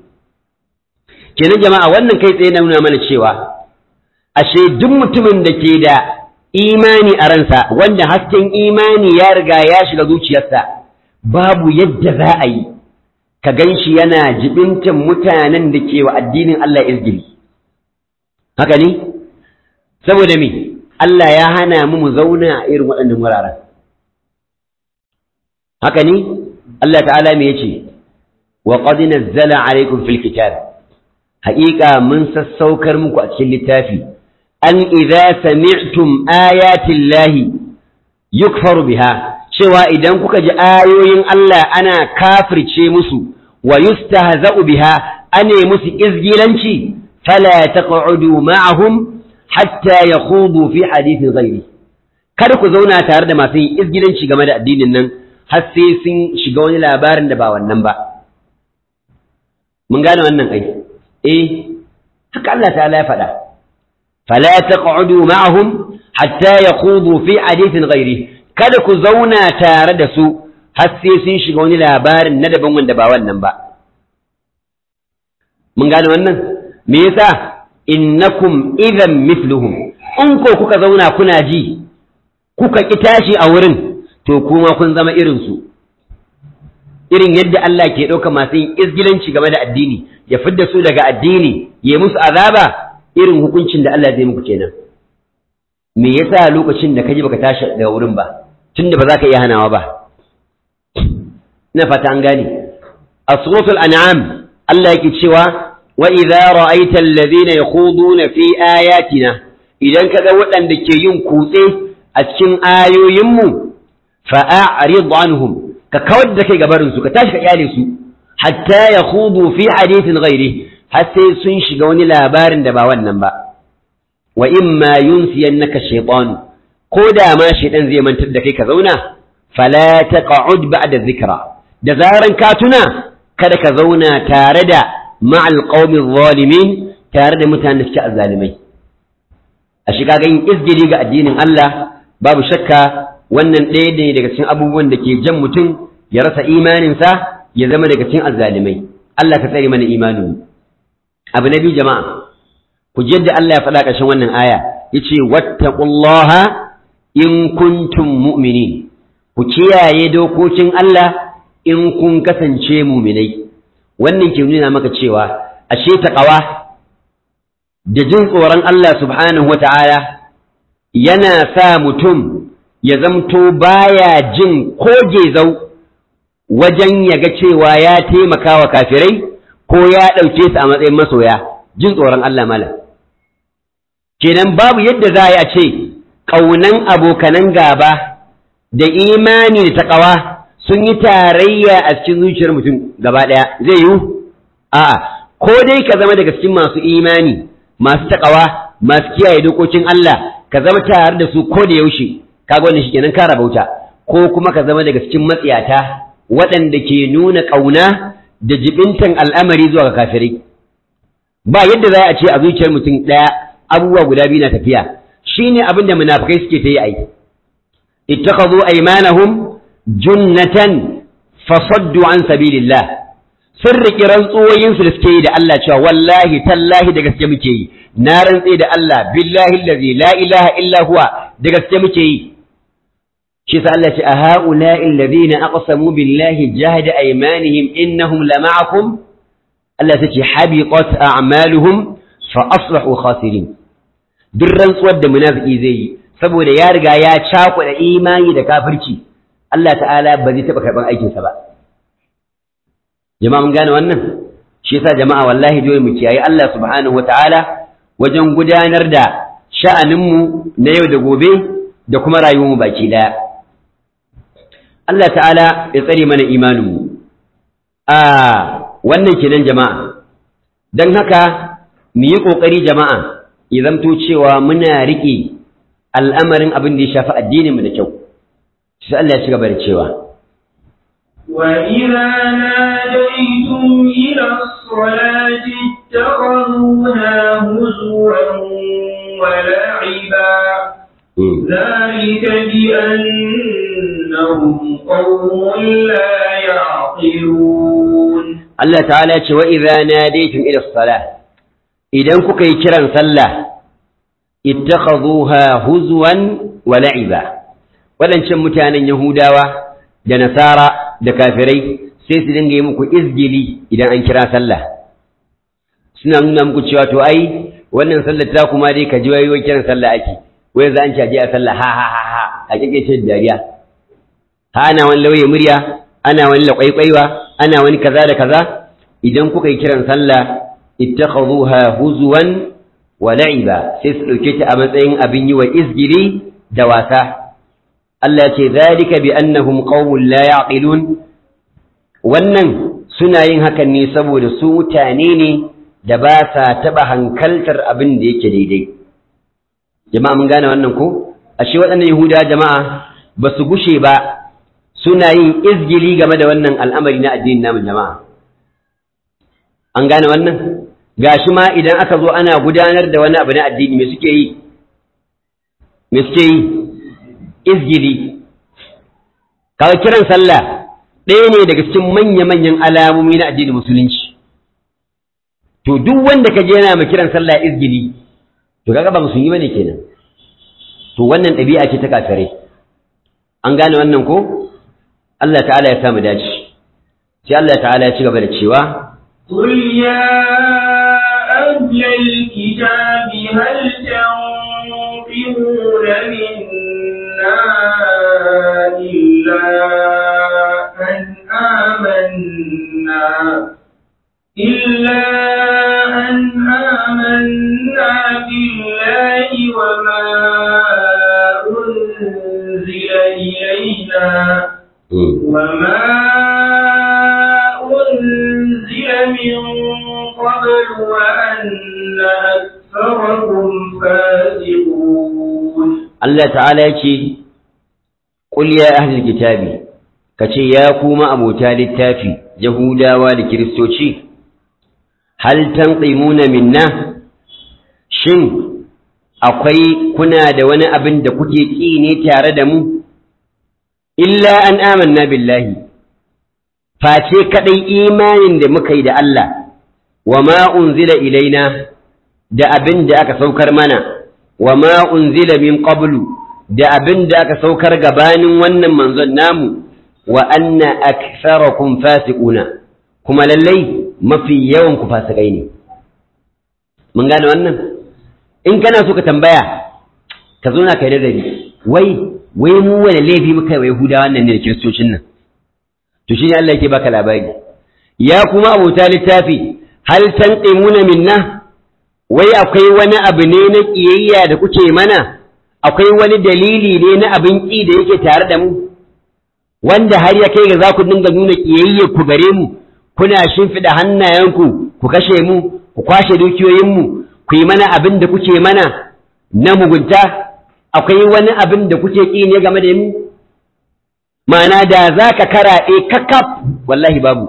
kenan jama'a wannan kai tsaye na nuna mana cewa ashe duk mutumin da ke da imani a ransa wanda hasken imani ya riga ya shiga zuciyarsa babu yadda za a yi ka gan shi yana jibintan mutanen da ke wa addinin Allah izgili haka ne saboda me Allah ya hana mu mu zauna a irin waɗannan wuraren haka ne Allah ta'ala me yace wa qad nazzala alaykum fil kitab haƙiƙa mun sassaukar muku a cikin littafi an idza sami'tum ayatin lahi yukfaru biha cewa idan kuka ji ayoyin Allah ana kafirce musu wa yustahza'u biha ane musu izgilanci fala taq'udu ma'ahum hatta yakhudu fi hadithin ghairi kada ku zauna tare da masu yin izgilanci game da addinin nan har sai sun shiga wani labarin da ba wannan ba mun gane wannan ai eh haka Allah ta'ala ya faɗa fala taq'udu ma'ahum hatta yakhudu fi hadithin ghairi kada ku zauna tare da su har sai sun shiga wani labarin na daban wanda ba wannan ba mun gane wannan me yasa innakum idan mithluhum in ko kuka zauna kuna ji kuka ki tashi a wurin to kuma kun zama irin su irin yadda Allah ke ɗauka masu yin izgilanci game da addini ya fidda su daga addini ya musu azaba irin hukuncin da Allah zai muku kenan me yasa lokacin da kaji baka tashi daga wurin ba tunda ba za ka iya hanawa ba ina fata an gane a suratul an'am Allah yake cewa wa idza ra'aita alladhina yakhuduna fi ayatina idan kaga waɗanda ke yin kutse a cikin ayoyinmu fa'arid anhum ka kawar da kai gabarin su ka tashi ka kyale su hatta yakhudu fi hadithin ghairi har sai sun shiga wani labarin da ba wannan ba wa imma yunsiyannaka shaytan ko da ma shaytan zai mantar da kai ka zauna fala taq'ud ba'da dhikra da zaran ka tuna kada ka zauna tare da ma'al qaumi zalimin tare da mutanen da suke azzalimai a shiga ga yin izgiri ga addinin Allah babu shakka wannan ɗaya ne daga cikin abubuwan da ke jan mutum ya rasa imaninsa ya zama daga cikin azzalimai Allah ka tsare mana imanin abu na biyu jama'a ku ji yadda Allah ya faɗa ƙarshen wannan aya yace wattaqullaha in kuntum mu'minin ku kiyaye dokokin Allah in kun kasance mu'minai wannan ke nuna maka cewa ashe taqwa da jin tsoron Allah subhanahu wata'ala yana sa mutum ya zamto baya jin ko gezau wajen ya ga cewa ya taimaka wa kafirai ko ya ɗauke su a matsayin masoya jin tsoron Allah malam kenan babu yadda za a yi a ce ƙaunan abokanan gaba da imani da taƙawa sun yi tarayya a cikin zuciyar mutum gaba ɗaya zai yiwu a'a ko dai ka zama daga cikin masu imani masu taƙawa masu kiyaye dokokin Allah ka zama tare da su ko da yaushe kaga wannan shikenan ka rabauta ko kuma ka zama daga cikin matsiyata waɗanda ke nuna ƙauna da jibintan al'amari zuwa ga kafirai ba yadda za a ce a zuciyar mutum ɗaya abubuwa guda biyu na tafiya shine abin da munafikai suke ta yi ai ittakhadhu aymanahum junnatan fasaddu an sabilillah sun riƙi rantsuwoyinsu da suke yi da Allah cewa wallahi tallahi da gaske muke yi na rantse da Allah billahi allazi la ilaha illa huwa da gaske muke yi shi sa Allah ce a ha'ula'i alladhina aqsamu billahi jahda aymanihim innahum lama'akum Allah ta ce habiqat a'maluhum fa aslahu khasirin duk rantsuwar da munafiki zai yi saboda ya riga ya cakuɗa imani da kafirci Allah ta'ala ba zai taɓa karɓar aikinsa ba jama'a mun gane wannan shi yasa jama'a wallahi dole mu kiyaye Allah subhanahu wataala wajen gudanar da sha'aninmu na yau da gobe da kuma rayuwarmu baki daya Allah ta'ala ya tsare mana imaninmu a wannan kenan jama'a don haka mu yi ƙoƙari jama'a ya zamto cewa muna riƙe al'amarin abin da ya shafi addininmu da kyau sai Allah ya ci gaba da cewa وإذا ناديتم إلى الصلاة اتخذوها هزوا ولعبا ذلك بأنهم قوم لا يعقلون Allah ta'ala ce wa idza nadaytum ila salah idan kuka yi kiran sallah ittakhadhuha huzwan wa la'iba wadancan mutanen yahudawa da nasara da kafirai sai su dinga yi muku izgili idan an kira sallah suna nuna muku cewa to ai wannan sallar ta kuma dai ka ji wai kiran sallah ake wai za an ci aje a sallah ha ha ha ha a kike ce dariya ha ana wani lauye murya ana wani laƙwaiƙwaiwa ana wani kaza da kaza idan kuka yi kiran sallah ittakhadhuha huzwan wa la'iba sai su dauke ta a matsayin abin yi wa izgili da wasa Allah ce zalika bi annahum qaumun la yaqilun wannan suna yin hakan ne saboda su mutane ne da ba sa taba hankaltar abin da yake daidai jama'a mun gane wannan ko ashe waɗannan yahuda jama'a ba su gushe ba suna yin izgili game da wannan al'amari na addinin namu jama'a an gane wannan gashi ma idan aka zo ana gudanar da wani abu na addini me suke yi me suke yi izgili kawai kiran sallah ɗaya ne daga cikin manya-manyan alamomi na addinin musulunci to duk wanda ka je yana ma kiran sallah izgili to kaga ba musulmi bane kenan to wannan ɗabi'a ce ta kafirai an gane wannan ko Allah ta'ala ya samu dace sai Allah ta'ala ya ci gaba da cewa قل يا أهل الكتاب هل تنقمون منا إلا أن آمنا إلا أن آمنا بالله وما أنزل إلينا وما أنزل من قبل وأن أكثركم فاسقون Allah ta'ala ya ce qul ya ahlul kitabi kace ya kuma abota littafi yahudawa da kiristoci hal tanqimuna minna shin akwai kuna da wani abin da kuke ƙi ne tare da mu illa an amanna billahi face kadai imanin da muka yi da Allah wa ma unzila ilaina da abin da aka saukar mana wa ma unzila min qablu da abin da aka saukar gabanin wannan manzon namu wa anna aktharakum fasiquna kuma lallai mafi yawan ku fasikai ne mun gane wannan in kana so ka tambaya ka zo na kai da wai wai mu wani laifi muka yi Yahudawa wannan ne da kiristocin nan to shine Allah yake baka labari ya kuma abota littafi hal tanqimuna minna wai akwai wani abu ne na kiyayya da kuke mana akwai wani dalili ne na abin ki da yake tare da mu wanda har ya kai ga za ku dinga nuna kiyayya ku gare mu kuna shimfiɗa hannayenku ku kashe mu ku kwashe dukiyoyinmu ku yi mana abin da kuke mana na mugunta akwai wani abin da kuke ƙi ne game da mu ma'ana da za ka karaɗe kakaf wallahi babu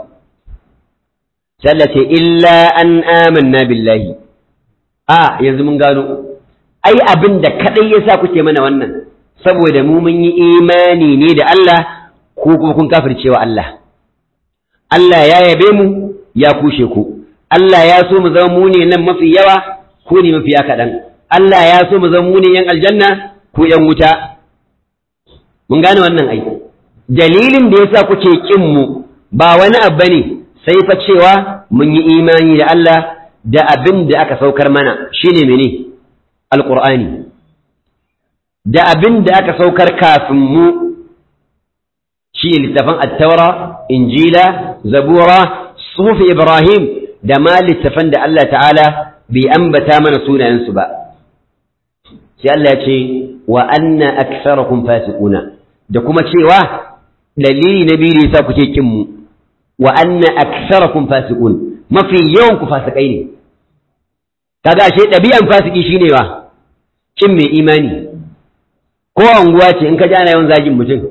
sallace illa an amanna billahi a yanzu mun gano ai abin da kaɗai ya sa kuke mana wannan saboda mu mun yi imani ne da Allah ko kuma kun kafircewa Allah Allah ya yabe mu ya kushe ku Allah ya so mu zama mu ne nan mafi yawa ku ne mafiya kaɗan Allah ya so mu zama mu ne yan aljanna ku yan wuta mun gane wannan ai dalilin da yasa kuke kin mu ba wani abu bane sai fa cewa mun yi imani da Allah da abin da aka saukar mana shine mene alqur'ani da abin da aka saukar kafin mu shi littafin attaura injila zabura sufi ibrahim da ma littafan da Allah ta'ala bai ambata mana sunayensu ba sai Allah ya ce wa anna aktharakum fasiquna da kuma cewa dalili na biyu yasa kuke kin mu wa anna aktharakum fasiqun mafi yawan ku fasikai ne kaga ashe ɗabi'an fasiki shine wa kin mai imani ko anguwa ce in ka ji ana yawan zagin mutum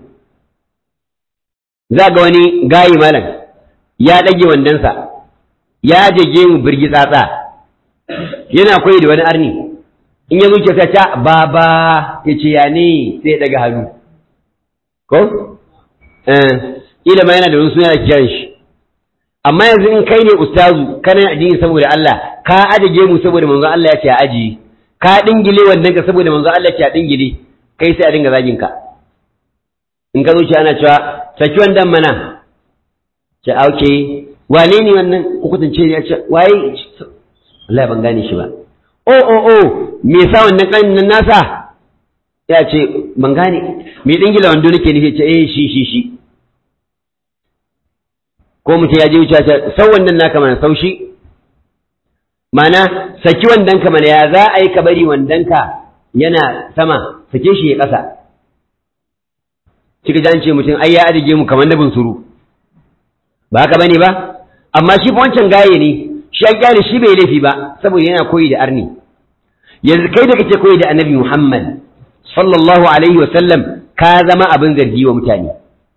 za ga wani gayi malam ya ɗage wandonsa ya jage mu birgi tsatsa yana koyi da wani arni in ya zuce ta ta baba ya ce ya ne sai ya ɗaga hannu ko ila ma yana da wani suna da kiran shi amma yanzu in kai ne ustazu kana addini saboda Allah ka ajiye mu saboda manzon Allah ya ce a aji ka dingile wannan ka saboda manzo Allah ya dingile kai sai a dinga zagin ka in ka zo shi ana cewa saki wannan mana ce auke wane ne wannan hukuntance ne ya ce waye Allah ban gane shi ba oh oh oh me yasa wannan kanin nan nasa ya ce ban gane me dingila wando nake nufi ce eh shi shi shi ko mutum ya je wuce ce sau wannan naka mana sau shi mana saki wandan ka mana ya za a yi ka bari wandan ka yana sama sake shi ya ƙasa kika ji ce mutum ai ya adige mu kamar na bunsuru ba haka bane ba amma shi fa wancan gaye ne shi an kyale shi bai laifi ba saboda yana koyi da arni yanzu kai da kake koyi da annabi Muhammad sallallahu alaihi wa sallam ka zama abin zargi wa mutane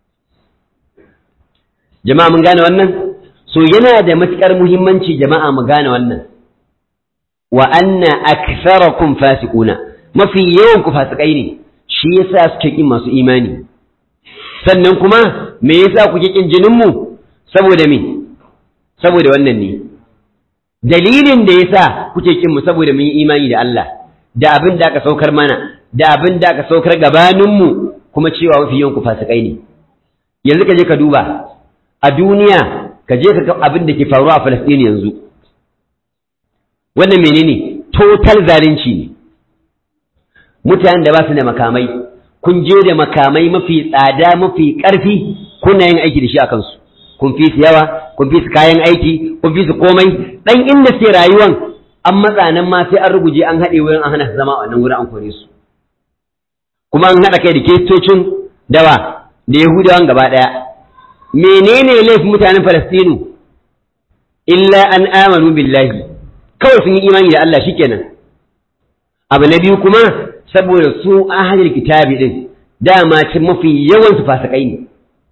jama'a mun gane wannan so yana da matukar muhimmanci jama'a mu gane wannan wa anna aktharakum fasiquna mafi yawan ku fasikai ne shi yasa suke kin masu imani sannan kuma me yasa kuke kin jinin mu saboda me saboda wannan ne dalilin da yasa kuke kin mu saboda mun yi imani da Allah da abin da aka saukar mana da abin da aka saukar gabanin mu kuma cewa mafi yawan ku fasikai ne yanzu ka je ka duba a duniya ka je ka ga abin da ke faruwa a Falasɗini yanzu wannan menene total zalunci ne mutanen da ba su da makamai kun je da makamai mafi tsada mafi ƙarfi kuna yin aiki da shi a kansu kun fi su yawa kun fi su kayan aiki kun fi su komai dan inda suke rayuwan an matsa nan ma sai an ruguje an haɗe wurin an hana su zama a wannan wurin an kore su kuma an haɗa kai da kiristocin dawa da yahudawan gaba ɗaya menene laifin mutanen falastinu illa an amanu billahi kawai sun yi imani da Allah shikenan abu na biyu kuma saboda su ahlul kitabi din dama cin mafi yawan su fasikai ne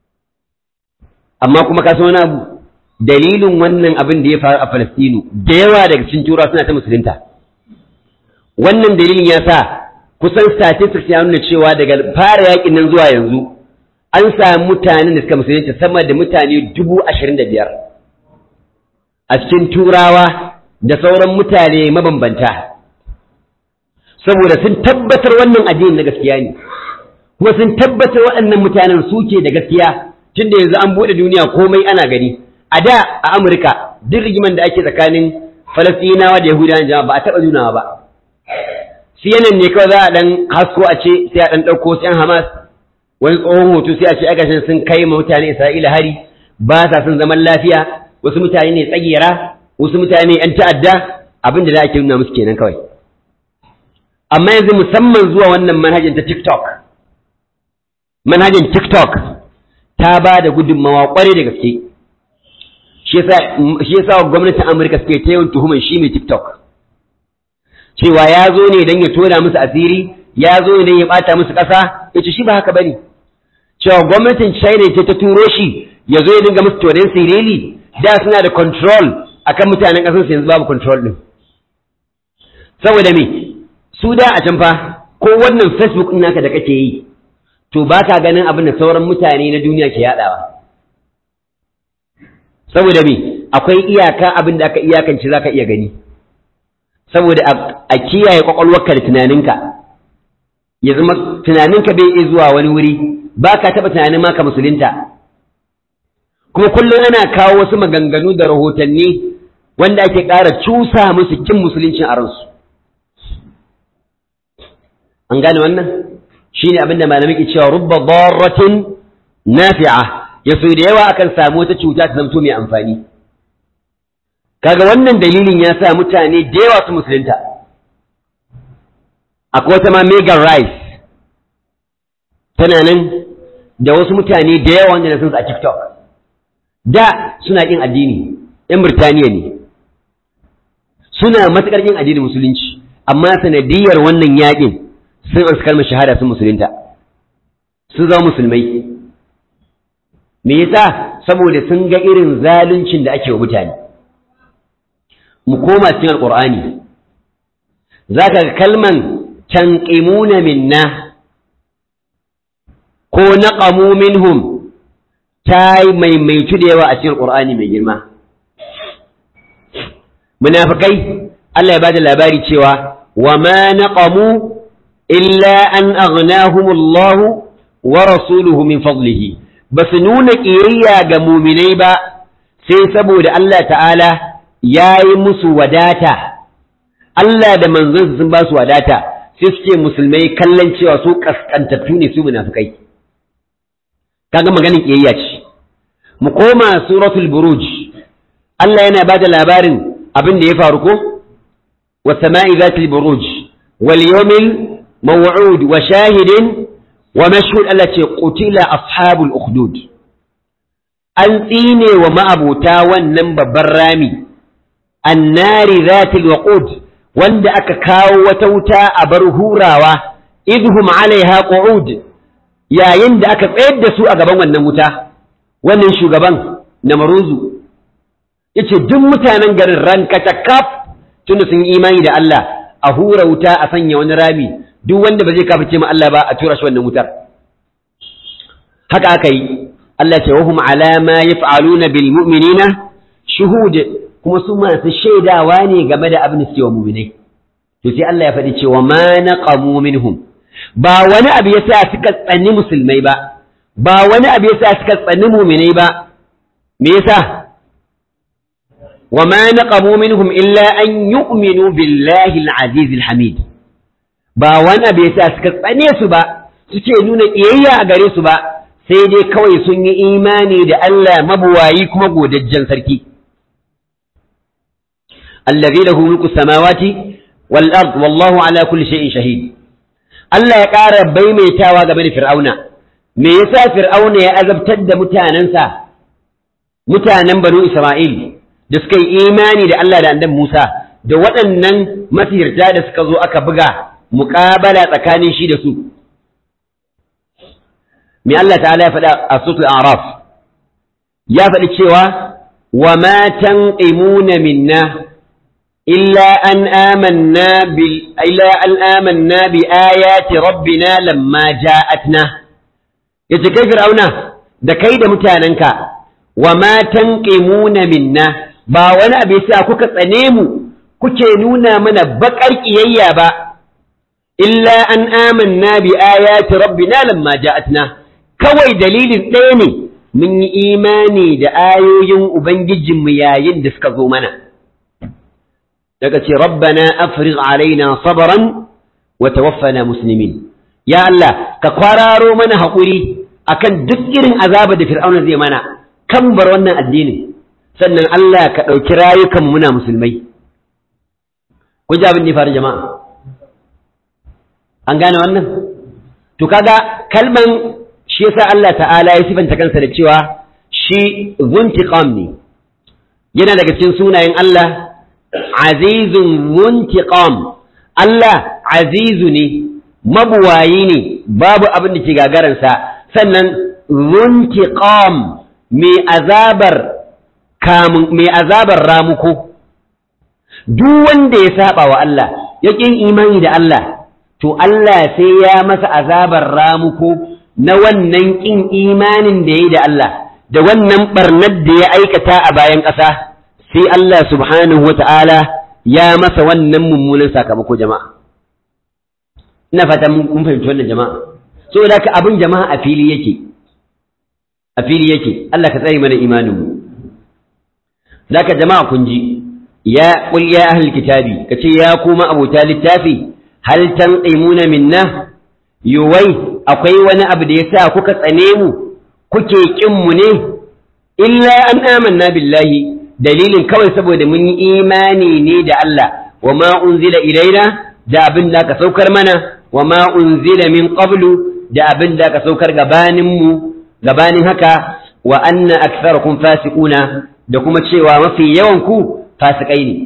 amma kuma ka wani abu dalilin wannan abin da ya faru a Falastinu da yawa daga cikin tura suna ta musulunta wannan dalilin ya sa kusan statistics ya nuna cewa daga fara yakin nan zuwa yanzu an samu mutanen da suka musulunta sama da mutane dubu ashirin da biyar a cikin turawa da sauran mutane mabambanta saboda sun tabbatar wannan addini na gaskiya ne kuma sun tabbatar waɗannan mutanen suke da gaskiya tunda yanzu an buɗe duniya komai ana gani a da a Amurka duk rigiman da ake tsakanin Falastinawa da Yahudawan jama'a ba a taɓa nunawa ba CNN ne kawai za a ɗan hasko a ce sai a ɗan ɗauko sai Hamas wani tsohon hoto sai a ce agashin sun kai ma mutane Isra'ila hari ba sa son zaman lafiya wasu mutane ne tsagera wasu mutane ‘yan ta'adda abin da za a ke nuna musu kenan kawai amma yanzu musamman zuwa wannan manhajin ta TikTok manhajin TikTok ta ba da gudunmawa kwarai da gaske shi yasa gwamnatin Amurka suke ta yawan tuhumar shi mai TikTok cewa ya zo ne don ya tona musu asiri ya zo ne don ya bata musu ƙasa ya ce shi ba haka bane cewa gwamnatin China ce ta turo shi ya zo ya dinga musu tonen sirili da suna da control akan mutanen ƙasar su yanzu babu control din saboda me su da a can fa ko wannan Facebook ɗin naka da kake yi to ba ka ganin abin da sauran mutane na duniya ke yaɗawa saboda me akwai iyaka abin da aka iyakance za ka iya gani saboda a kiyaye kwakwalwarka da tunaninka ya zama tunaninka bai iya zuwa wani wuri ba ka taɓa tunanin maka musulunta kuma kullum ana kawo wasu maganganu da rahotanni wanda ake ƙara cusa musu kin musuluncin a ransu an gane wannan shine abinda malamai ke cewa rubba darratin nafi'a ya so da yawa akan samu wata cuta ta zamto mai amfani kaga wannan dalilin ya sa mutane da yawa su musulunta akwai wata ma Megan Rice tana nan da wasu mutane da yawa wanda na san su a TikTok da suna kin addini ‘yan Birtaniya ne suna matuƙar kin addinin musulunci amma sanadiyar wannan yaƙin sun arsu kalmar shahada sun musulunta sun zama musulmai me yasa saboda sun ga irin zaluncin da ake wa mutane mu koma cikin alqur'ani zaka ga kalman tanqimuna minna ko naqamu minhum ta maimaitu da yawa a cikin alqur'ani mai girma munafikai Allah ya bada labari cewa wa ma naqamu illa an aghnahum Allah wa rasuluhu min fadlihi basu nuna kiyayya ga mu'minai ba sai saboda Allah ta'ala yayi musu wadata Allah da manzon sun ba su wadata sai suke musulmai kallon cewa su kaskantattu ne su munafikai kaga maganin kiyayya ce mu koma suratul buruj Allah yana ba da labarin abin da ya faru ko wa sama'i zatil buruj wal yawmil maw'ud wa shahidin wa mashhud Allah ce qutila ashabul ukhdud an tsine wa ma'abuta wannan babban rami annari zatil waqud wanda aka kawo wata wuta a bar hurawa idhum alaiha qu'ud yayin da aka tsayar da su a gaban wannan wuta wannan shugaban namaruzu yace duk mutanen garin rankata kaf tunda sun yi imani da Allah a hura wuta a sanya wani rami duk wanda ba zai kafirce ma Allah ba a tura shi wannan wutar haka aka yi Allah ce wahum ala ma yaf'aluna bil mu'minina shuhud kuma su masu shaidawa ne game da abin da suke wa mu'minai to sai Allah ya faɗi cewa ma naqamu minhum ba wani abu yasa suka tsani musulmai ba ba wani abu yasa suka tsani mu'minai ba me yasa wa ma naqamu minhum illa an yu'minu billahi al-aziz al-hamid ba wani abu yasa suka tsane su ba suke nuna kiyayya a gare su ba sai dai kawai sun yi imani da Allah mabuwayi kuma godajjen sarki allazi lahu mulku samawati wal ard wallahu ala kulli shay'in shahid Allah ya ƙara baimaitawa game da Fir'auna me yasa Fir'auna ya azabtar da mutanensa mutanen Banu Isra'il da suka yi imani da Allah da annabi Musa da waɗannan masirta da suka zo aka buga muƙabala tsakanin shi da su me Allah ta'ala ya faɗa a suratul A'raf ya faɗi cewa wa ma tanqimuna minna illa an amanna bil illa an amanna bi ayati rabbina lamma ja'atna yace kai fir'auna da kai da mutanenka wa ma tanqimuna minna ba wani abu yasa kuka tsane mu kuke nuna mana baƙar ƙiyayya ba illa an amanna bi ayati rabbina lamma ja'atna kawai dalilin ɗaya ne mun yi imani da ayoyin Ubangijinmu yayin da suka zo mana. Daga ce, Rabbana afrigh alaina sabaran wa tawaffana muslimin. Ya Allah, ka kwararo mana haƙuri akan duk irin azaba da Fir'auna zai mana, kan bar wannan addinin. Sannan Allah ka ɗauki rayukan muna musulmai. Kun ji abin da ya faru jama'a? An gane wannan? To kaga kalman shi yasa Allah ta'ala ya sifanta kansa da cewa shi zuntiqam ne yana daga cikin sunayen Allah azizun zuntiqam Allah azizu ne mabuwayi ne babu abin da ke gagaransa sannan zuntiqam mai azabar kamun mai azabar ramuko duk wanda ya saba wa Allah ya ƙin imani da Allah to Allah sai ya masa azabar ramuko na wannan ƙin imanin da ya yi da Allah, da wannan ɓarnar da ya aikata a bayan ƙasa, sai Allah subhanahu wa ta'ala ya masa wannan mummunan sakamako jama'a. Ina fata mun fahimci wannan jama'a. So da ka abin jama'a a fili yake, a fili yake, Allah ka tsare mana imaninmu. Da ka jama'a kun ji, ya ƙul ya ahal kitabi, ka ce ya kuma abota littafi, hal tanqimuna minna yuwai akwai wani abu da ya sa kuka tsane mu kuke ƙin mu ne illa an amanna billahi dalilin kawai saboda mun yi imani ne da Allah wa ma unzila ilaina da abin da ka saukar mana wa ma unzila min qablu da abin da ka saukar gabanin mu gabanin haka wa anna aktharakum fasiquna da kuma cewa mafi yawan ku fasikai ne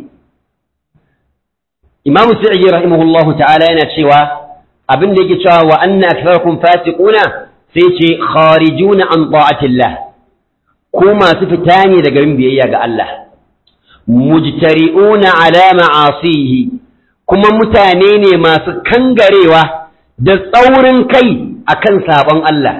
Imam Sa'idi rahimahullahu ta'ala yana cewa abin da yake cewa wa anna aktharakum fasiquna sai ce kharijuna an ta'atillah ko masu fita ne daga yin biyayya ga Allah mujtari'una ala ma'asihi kuma mutane ne masu kangarewa da tsaurin kai akan sabon Allah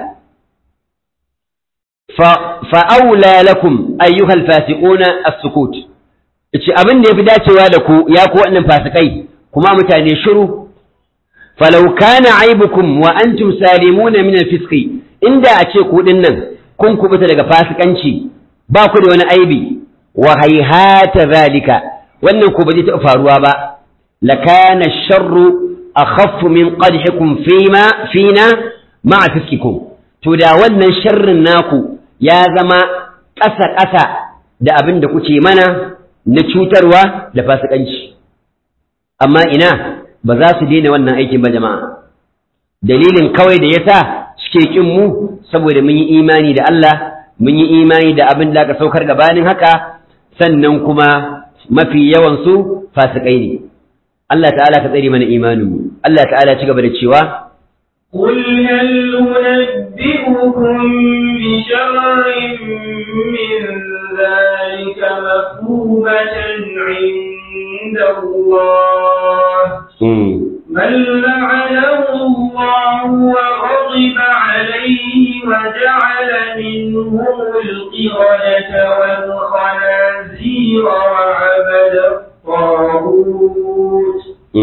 fa aula lakum ayyuhal fasiquna as-sukut yace abin da yafi dacewa da ku ya ku wannan fasikai kuma mutane shiru falau kana aibukum wa antum salimuna min al-fisqi inda a ce ku nan kun kubuta daga fasikanci ba ku da wani aibi wa hayhata zalika wannan ku ba zai taɓa faruwa ba lakana sharru akhaffu min qadhikum fima fina ma'a fiskikum to da wannan sharrin naku ya zama ƙasa ƙasa da abin da kuke mana na cutarwa da fasikanci amma ina ba za su daina wannan aikin ba jama'a dalilin kawai da yasa suke kin mu saboda mun yi imani da Allah mun yi imani da abin da aka saukar gabanin haka sannan kuma mafi yawan su fasikai ne Allah ta'ala ka tsare mana imanin mu Allah ta'ala ci gaba da cewa قل هل ننبئكم بشر من ذلك مثوبة عند الله من لعنه الله وغضب عليه وجعل منهم القردة والخنازير وعبد الطاغوت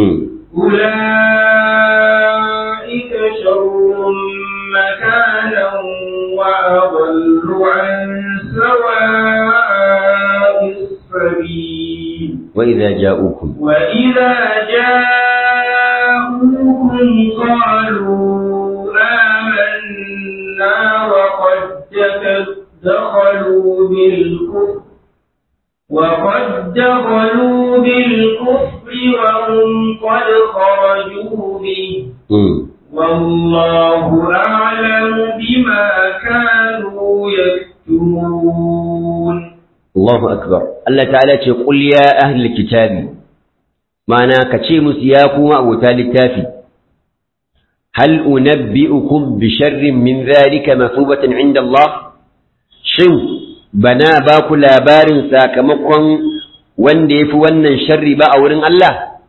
أولئك شر مكانا وأضل عن سواء السبيل وإذا جاءوكم وإذا جاءوكم قالوا آمنا وقد دخلوا بالكفر وقد دخلوا بالكفر وهم قد خرجوا به والله أعلم بما كانوا يكتمون الله أكبر الله تعالى قل يا أهل الكتاب معنى كتشيمس ياكم أو تالي التافي هل أنبئكم بشر من ذلك مثوبة عند الله شن bana ba ku labarin sakamakon wanda ya fi wannan sharri ba a wurin Allah?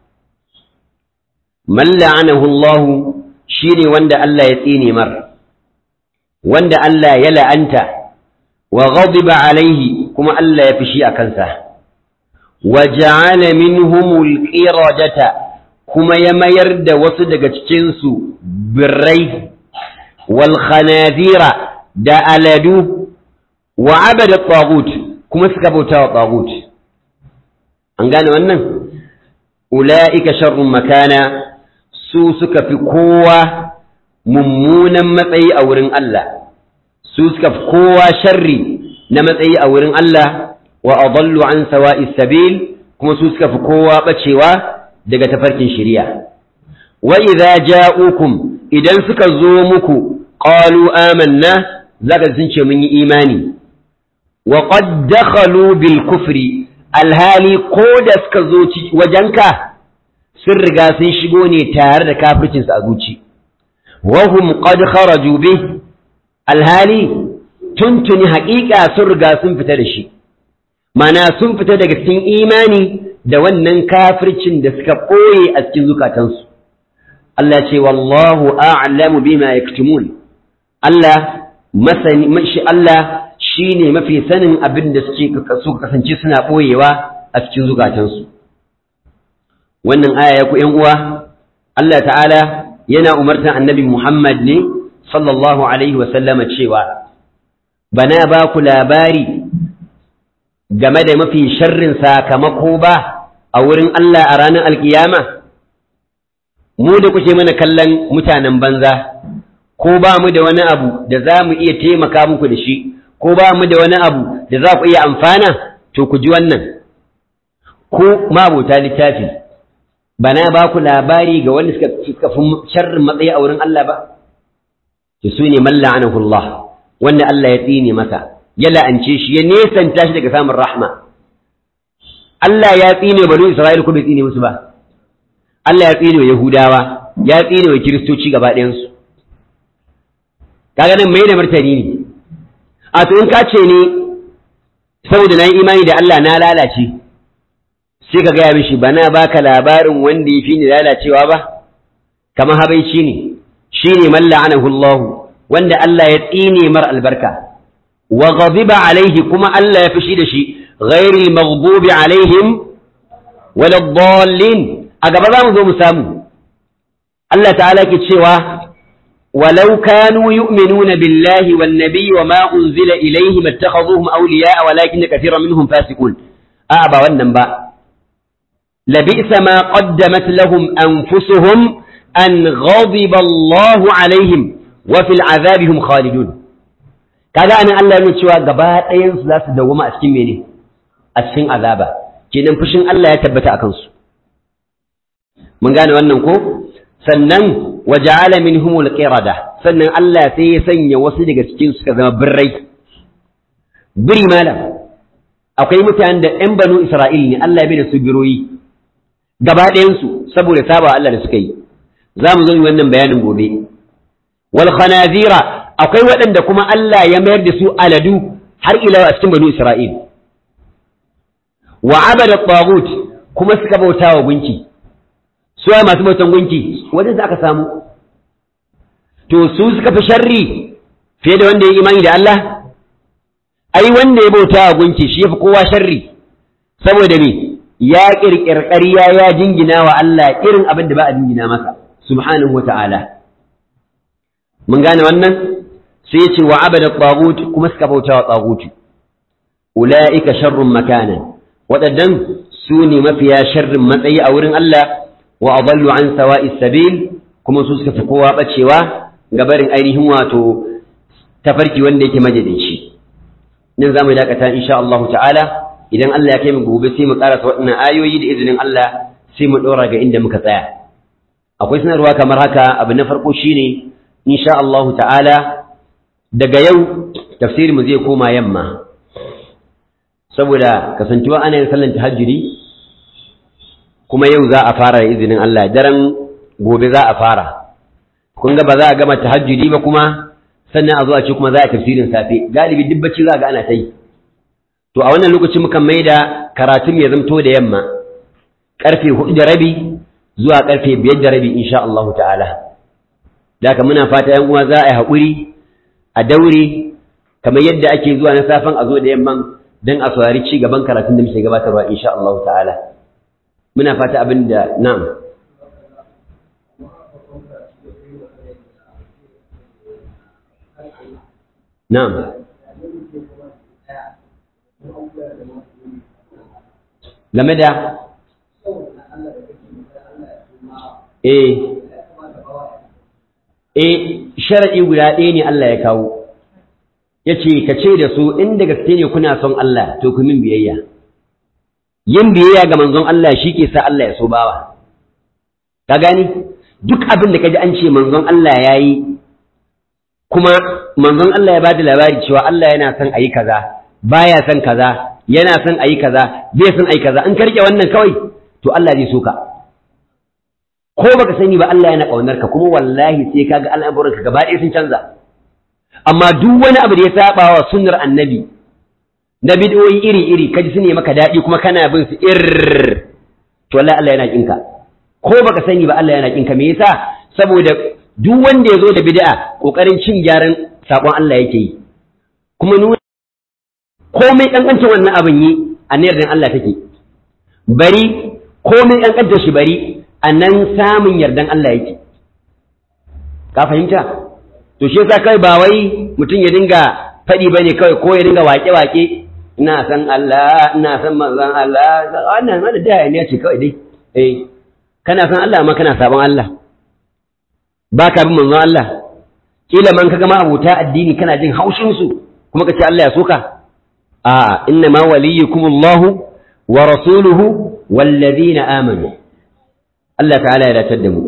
Man la'anahu Allah shi ne wanda Allah ya tsine mar, wanda Allah ya la'anta, wa ghadiba alaihi kuma Allah ya fishi a kansa, wa ja'ala minhumul qiradata kuma ya mayar da wasu daga cikinsu birrai, wal khanazira da aladu wa abada tagut kuma suka bauta wa tagut an gane wannan ula'ika sharrun makana su suka fi kowa mummunan matsayi a wurin Allah su suka fi kowa sharri na matsayi a wurin Allah wa adallu an sawa'i sabil kuma su suka fi kowa bacewa daga tafarkin shari'a wa idza ja'ukum idan suka zo muku qalu amanna zaka sun ce mun yi imani وقد دخلوا بالكفر alhali ko da suka zo wajenka sun riga sun shigo ne tare da kafircinsu a zuci wahum qad kharaju bih alhali tuntuni haƙiƙa sun riga sun fita da shi mana sun fita daga cikin imani da wannan kafircin da suka ɓoye a cikin zukatansu Allah ce wallahu a'lamu bima yaktumun Allah masani shi Allah shi ne mafi sanin abin da suka kasance suna ɓoyewa a cikin zukatansu. Wannan aya ya ku uwa, Allah ta'ala yana umartan annabi Muhammad ne, sallallahu Alaihi wasallama cewa, Bana ba ku labari game da mafi sharrin sakamako ba a wurin Allah a ranar alkiyama? Mu da kuke mana kallon mutanen banza, ko ba mu da wani abu da za mu iya taimaka muku da shi. ko ba mu da wani abu da za ku iya amfana to ku ji wannan ku mabuta littafi ba na ba ku labari ga wanda suka fi sharrin matsayi a wurin Allah ba ki su ne man la'anahu Allah wanda Allah ya tsine masa ya la'ance shi ya nesanta shi daga samun rahma Allah ya tsine banu Isra'il ko bai tsine musu ba Allah ya tsine wa Yahudawa ya tsine wa Kiristoci gaba ɗayansu kaga nan mai da martani ne a to in ka ce ne saboda na yi imani da Allah na lalace sai ka gaya mishi bana baka labarin wanda ya fi ni lalacewa ba kamar habaici ne shi ne man la'anahu Allah wanda Allah ya tsine mar albarka wa ghadiba alaihi kuma Allah ya fushi da shi ghairil maghdubi alaihim wala dallin a gaba za mu zo mu samu Allah ta'ala ke cewa walau kanu yu'minuna billahi wan nabiy wa ma unzila ilayhim ittakhaduhum awliya'a walakin kathiran minhum fasiqun a ba wannan ba labisa ma qaddamat lahum anfusuhum an ghadiba Allahu alaihim wa fil azabihim khalidun kaga anan Allah ya cewa gaba ɗayan su za su dawwama a cikin mene a cikin azaba kenan fushin Allah ya tabbata akan su mun gane wannan ko sannan waja'ala minhumul qirada sannan Allah sai ya sanya wasu daga cikin suka zama birrai biri malam akwai mutanen da ƴan banu Isra'il ne Allah ya bi da su biroyi gaba ɗayan su saboda saba Allah da suka yi za mu zo yi wannan bayanin gobe wal khanazira akwai waɗanda kuma Allah ya mayar da su aladu har ila a cikin banu Isra'il wa abada tagut kuma suka bauta wa gunki su ai masu bautan gunki wajen da aka samu to su suka fi sharri fiye da wanda ya imani da Allah ai wanda ya bauta wa gunki shi yafi kowa sharri saboda me ya kirkir ƙarya ya jingina wa Allah irin abin da ba a jingina masa subhanahu wa ta'ala mun gane wannan sai ya ce wa abada tagut kuma suka bauta wa tagut ula'ika sharrun makanan waɗannan su ne mafiya sharrin matsayi a wurin Allah wa adallu an sawa'i sabil kuma su suka fi kowa bacewa ga barin ainihin wato tafarki wanda yake majalici nan zamu dakata insha Allah ta'ala idan Allah ya kai mu gobe sai mu karasa waɗannan ayoyi da izinin Allah sai mu dora ga inda muka tsaya akwai sanarwa kamar haka abu na farko shine insha Allah ta'ala daga yau tafsirin mu zai koma yamma saboda kasancewa ana yin sallan tahajjudi kuma yau za a fara da izinin Allah daren gobe za a fara kun ga ba za a gama tahajjudi ba kuma sannan a zo a ce kuma za a tafsirin safe galibi duk bacci za ga ana ta yi to a wannan lokacin mukan mai da karatun ya zamto da yamma karfe hudu da rabi zuwa karfe biyar da rabi insha Allah ta'ala da muna fata yan uwa za a yi haƙuri a daure kamar yadda ake zuwa na safen a zo da yamman don a saurari ci gaban karatun da muke gabatarwa insha Allah ta'ala muna fata abin da na'am na'am game da eh eh shar'i guda ɗaya ne Allah ya kawo yace ka ce da su inda gaske ne kuna son Allah to ku min biyayya yin biyayya ga manzon Allah shi ke sa Allah ya so bawa ka gani duk abin da kaji an ce manzon Allah ya yi kuma manzon Allah ya bada labari cewa Allah yana son ayi kaza baya son kaza yana son ayi kaza bai son ayi kaza in ka rike wannan kawai to Allah zai so ka ko baka sani ba Allah yana kaunar ka kuma wallahi sai kaga al'amuran ka gaba ɗaya sun canza amma duk wani abu da ya saba wa sunnar annabi na bid'o'i iri-iri kaji su ne maka daɗi kuma kana bin su ir to wallahi Allah yana kinka ko baka sani ba Allah yana kinka me yasa saboda duk wanda ya zo da bid'a kokarin cin gyaran sakon Allah yake yi kuma nuna komai kankancin wannan abin yi a yardan Allah take bari komai kankancin shi bari a nan samun yardan Allah yake ka fahimta to shi yasa kai ba wai mutum ya dinga faɗi bane kawai ko ya dinga waƙe-waƙe ina san Allah ina san manzon Allah wannan wannan da ne ce kawai dai eh kana san Allah amma kana sabon Allah baka bin manzon Allah kila man kaga ma abota addini kana jin haushin su kuma kace Allah ya soka a inna ma waliyukum Allah wa rasuluhu wallazina amanu Allah ta'ala ya datar da mu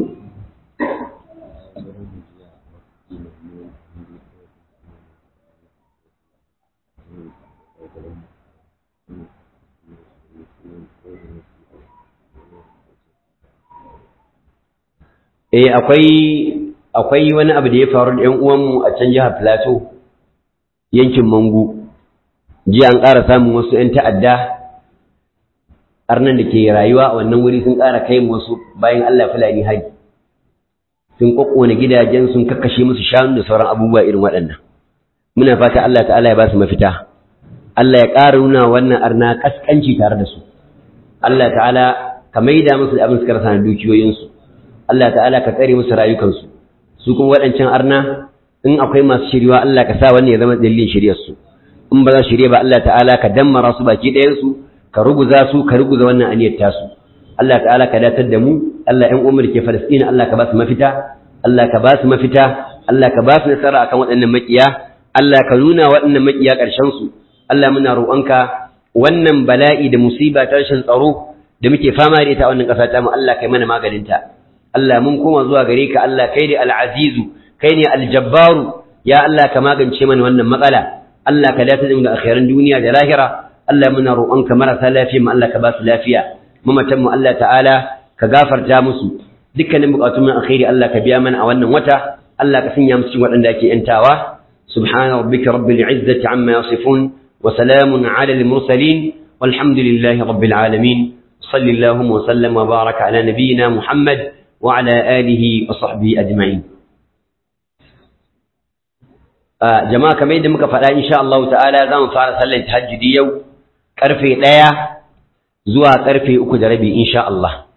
eh akwai akwai wani abu da ya faru da ƴan uwanmu a can jihar Plateau yankin Mangu jiya an ƙara samun wasu ƴan ta'adda arnan da ke rayuwa a wannan wuri sun ƙara kai wasu bayan Allah fulani hari sun kokkone gidajen sun kakkashe musu shanu da sauran abubuwa irin waɗannan muna fata Allah ta'ala ya ba su mafita Allah ya ƙara nuna wannan arna kaskanci tare da su Allah ta'ala ka maida musu da abin suka rasa na dukiyoyinsu Allah ta'ala ka tsare musu rayukansu su kuma waɗancan arna in akwai masu shiriwa Allah ka sa wannan ya zama dalilin shiryarsu in ba za su shirye ba Allah ta'ala ka dammara su baki ɗayansu ka ruguza su ka ruguza wannan aniyar tasu Allah ta'ala ka datar da mu Allah ƴan umar ke Falastina Allah ka ba su mafita Allah ka ba su mafita Allah ka ba su nasara akan waɗannan makiya Allah ka nuna waɗannan makiya ƙarshen su Allah muna roƙonka wannan bala'i da musiba ta rashin tsaro da muke fama da ita a wannan ƙasa ta mu Allah kai mana maganinta Allah mun koma zuwa gare ka Allah kai ne al-azizu kai ne al-jabbaru ya Allah ka magance mana wannan matsala Allah ka dace da mu da akhiran duniya da lahira Allah muna roƙonka marasa lafiya mu Allah ka ba su lafiya mamatan mu Allah ta'ala ka gafarta musu dukkanin bukatun mu alkhairi Allah ka biya mana a wannan wata Allah ka sanya mu cikin waɗanda ake yantawa subhana rabbika rabbil izzati amma yasifun wa salamun ala al mursalin walhamdulillahi rabbil alamin sallallahu wa sallam wa baraka ala nabiyyina muhammad wa ala alihi wa sahbihi ajma'in jama'a kamar yadda muka faɗa insha Allah ta'ala za mu fara sallar tahajjudi yau karfe ɗaya zuwa karfe uku da rabi insha Allah